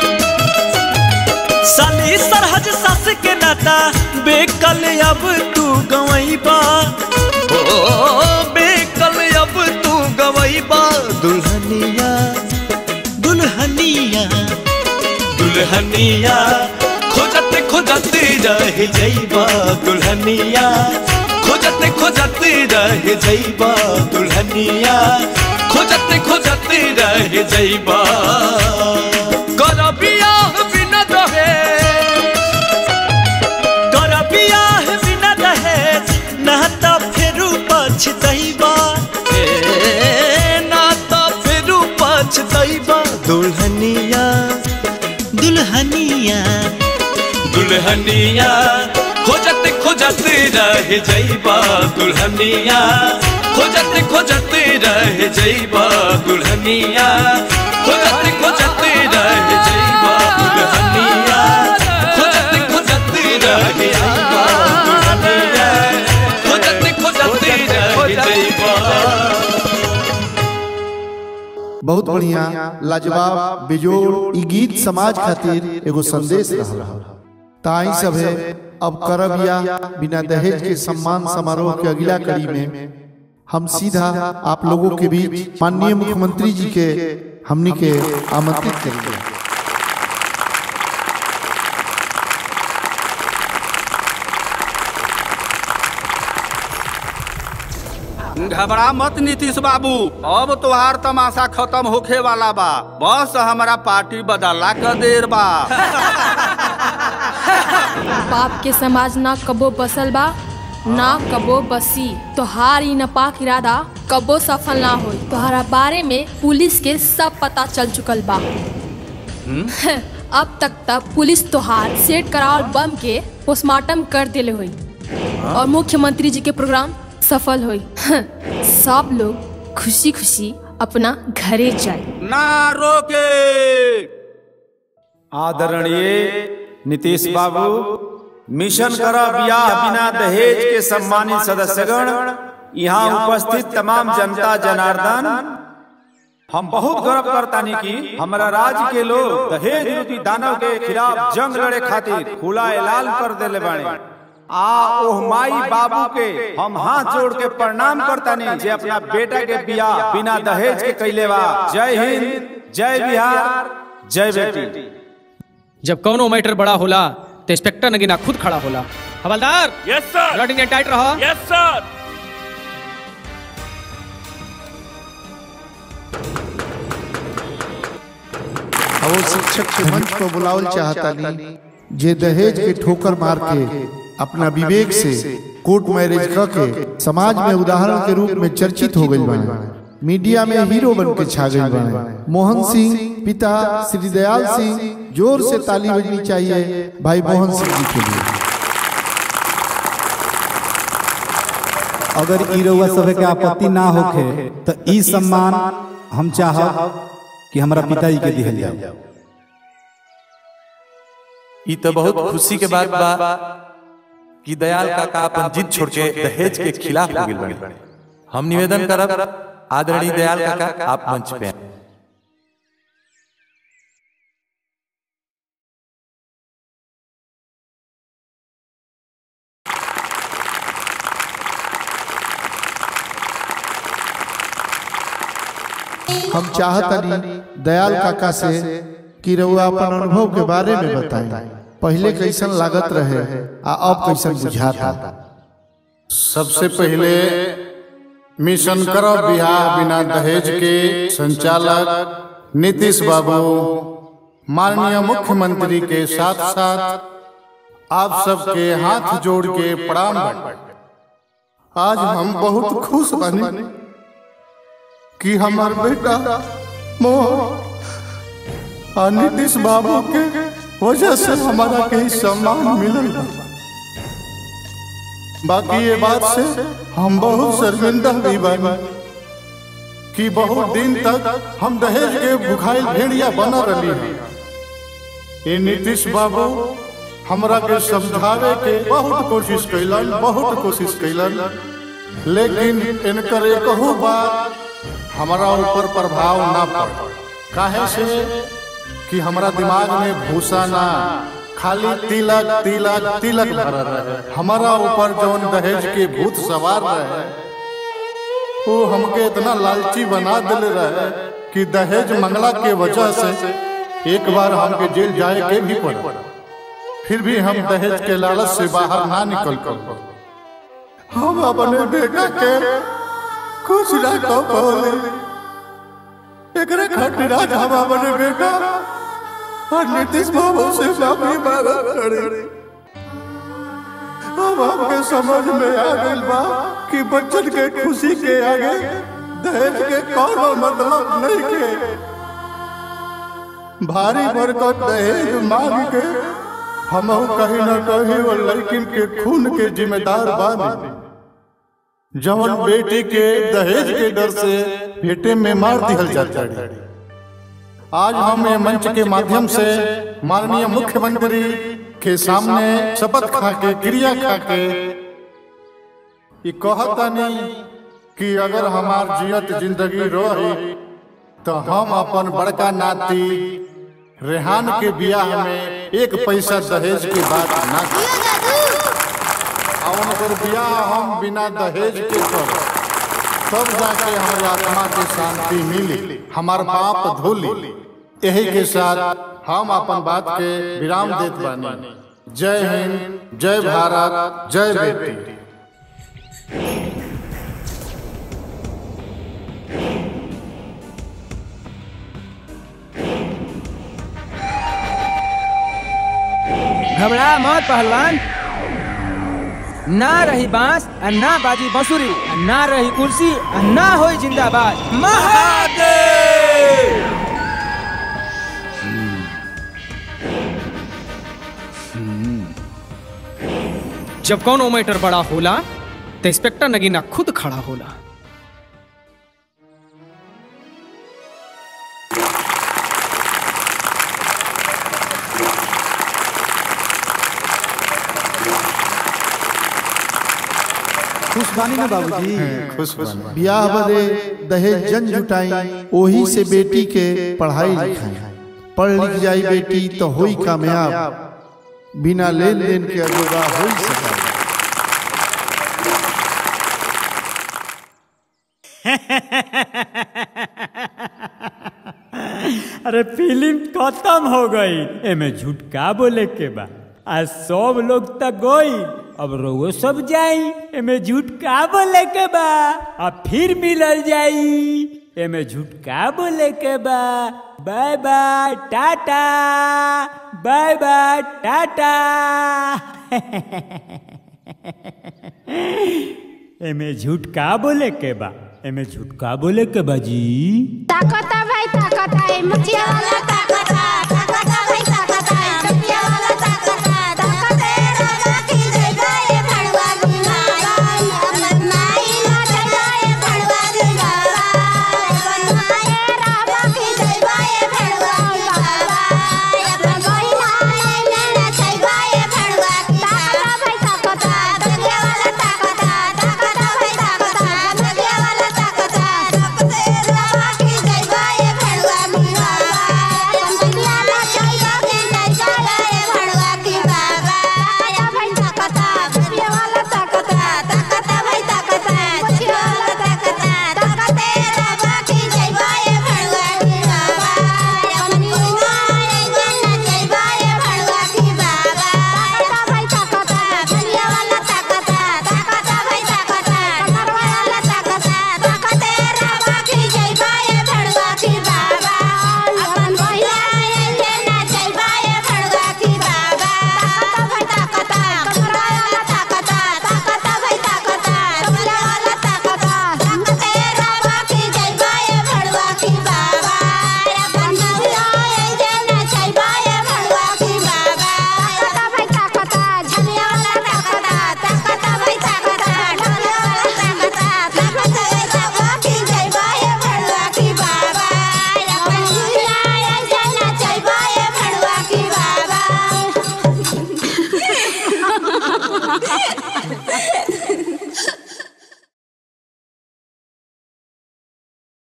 साली सरहज सस के नाता बेकल अब तू गवैबा ओ बेकल अब तू गवैबा दुल्हनिया दुल्हनिया दुल्हनिया खोजत खोजत रह जइबा दुल्हनिया खोजत खोजत रह जइबा दुल्हनिया खोजत खोजत रह जइबा कर बियाह बिना दहेज कर बियाह बिना दहेज ना त फेरू पछतैबा ए ना त फेरू पछतैबा दुल्हनिया दुल्हनिया दुल्हनिया खोजत खोजत रह जइबा दुल्हनिया खोजत खोजत रह जइबा दुल्हनिया खोजत खोजत रह जइबा दुल्हनिया खोजत खोजत रह जइबा दुल्हनिया खोजत खोजत रह जइबा बहुत बढ़िया लाजवाब बेजोड़ ई गीत समाज खातिर एगो संदेश रहल ताई सब है अब करब या बिना दहेज के सम्मान समारोह के अगला कड़ी में हम सीधा आप लोगों के बीच माननीय मुख्यमंत्री जी के हमनी के आमंत्रित करेंगे घबरा मत नीतीश बाबू अब तोहार तमाशा खत्म होखे वाला बा बस हमारा पार्टी बदलला क देर बा बाप के समाज ना कबो बसल बा ना कबो बसी तोहार ई नपाक इरादा कबो सफल ना होई तोहरा बारे में पुलिस के सब पता चल चुकल बा अब तक तक पुलिस तोहार सेट करावल बम के पोस्टमार्टम कर देले हुई और मुख्यमंत्री जी के प्रोग्राम सफल हुई सब लोग खुशी खुशी अपना घरे जाए ना रोके आदरणीय नीतीश बाबू मिशन करा बियाह बिना दहेज के सम्मानित सदस्यगण यहाँ उपस्थित तमाम जनता जनार्दन हम बहुत गर्व करतानी कि हमारा राज्य के लोग दहेज रूपी दानव के खिलाफ जंग लड़े खातिर खुला ऐलान कर देले बाड़े आ ओह माई बाबू के हम हाथ जोड़ के प्रणाम करतानी जे अपना बेटा के बियाह बिना दहेज के कैले बा जय हिंद जय बिहार जय बेटी जब कौनो मैटर बड़ा होला तो इंस्पेक्टर नगीना खुद खड़ा होला हवलदार यस सर लॉटिंग टाइट रहो यस सर और वो शिक्षक के मंच पर बुलावल चाहता नहीं जे दहेज के ठोकर मार के अपना विवेक से कोर्ट मैरिज क के समाज में उदाहरण के रूप में चर्चित हो गई बाड़े मीडिया में हीरो बन के छा गई बाड़े मोहन सिंह पिता श्री दयाल सिंह जोर से ताली बजनी चाहिए भाई मोहन सिंह जी के लिए अगर ई रउआ सभे के आपत्ति ना होखे तो ई सम्मान हम चाहब कि हमरा पिताजी के दिहल जाए ई तो बहुत खुशी के बात बा कि दयाल काका अपन जिद छोड़ के दहेज के खिलाफ हो गइल बाड़े हम निवेदन करब आदरणीय दयाल काका आप मंच पे आएं। हम चाहता नहीं दयाल काका से कि रउआ अपन अनुभव के बारे में बताएं पहले कैसन लागत रहे आ अब कैसन बुझाता सबसे पहले मिशन करो बिहार बिना दहेज के संचालक नीतीश बाबू माननीय मुख्यमंत्री के साथ साथ आप सबके हाथ जोड़ के प्रणाम बाटे। आज हम बहुत खुश बनी कि हमार बेटा मोह और नीतीश बाबू के वजह से हमारा के ई सम्मान मिलल बा। बाकी ये बात से हम बहुत शर्मिंदा भी बानी कि बहुत दिन तक हम दहेज के भुखाइल भेड़िया बना रही हैं ये नीतीश बाबू हमरा के समझावे के बहुत कोशिश कैलन बहुत कोशिश कैलन लेकिन इनकर एकहू बात हमारा ऊपर प्रभाव ना पड़ काहे से कि हमरा दिमाग में भूसा ना खाली तिलक तिलक तिलक भरल रहे हमारा ऊपर जौन दहेज के भूत सवार रहे वो हमके इतना लालची बना दिले रहे कि दहेज मंगला के वजह से एक बार हमके जेल जाए के भी पड़ा फिर भी हम दहेज के लालच से बाहर ना निकल कर हम अपने बेटा के कुछ ना कह पाले एकरे खातिर आज हम अपने बेटा और नीतीश बाबू से माफी मांगत खड़े अब हमके समझ में आ गइल बा कि बच्चन के खुशी के आगे दहेज के कोनो मतलब नहीं के भारी बरकत दहेज मांग के हम कहीं न कहीं वो लड़किन के खून के जिम्मेदार बानी जवन बेटी के दहेज के डर से बेटे में मार दिहल जाता है आज हम ये मंच के माध्यम से माननीय मुख्यमंत्री के सामने शपथ खा के क्रिया खा के ये कहता नहीं कि अगर हमार जियत जिंदगी रही तो हम अपन बड़का नाती रेहान के बियाह में एक पैसा दहेज के बात ना और उनकर बियाह हम बिना दहेज के कर तब जाके हमारी आत्मा के शांति मिली हमार पाप धोली यही के साथ हम अपन बात के विराम देत बानी जय हिंद जय भारत जय बेटी घबरा मत पहलवान ना रही बांस और ना बाजी बंसुरी और ना रही कुर्सी और ना होई जिंदाबाद महादेव जब कौनो मैटर बड़ा होला तो इंस्पेक्टर नगीना खुद खड़ा होला खुश बानी ना बाबूजी खुश बानी ब्याह बदे दहेज जन जुटाई ओही से बेटी के पढ़ाई लिखाई पढ़ लिख जाई बेटी तो होई कामयाब बिना लेन देन के अजोगा होई सका अरे फिल्म खत्म हो गई एमे झूठ का बोले के बा आज सब लोग तक गई अब रोगो सब जाई एमे झूठ का बोले के बा अब फिर मिलल जाई एमे झूठ का बोले के बा bye bye tata bye bye tata एमे झूठ का बोले के बा एमे झूठ का बोले के बा जी ताकता भाई ताकता है मुखिया वाला ताकता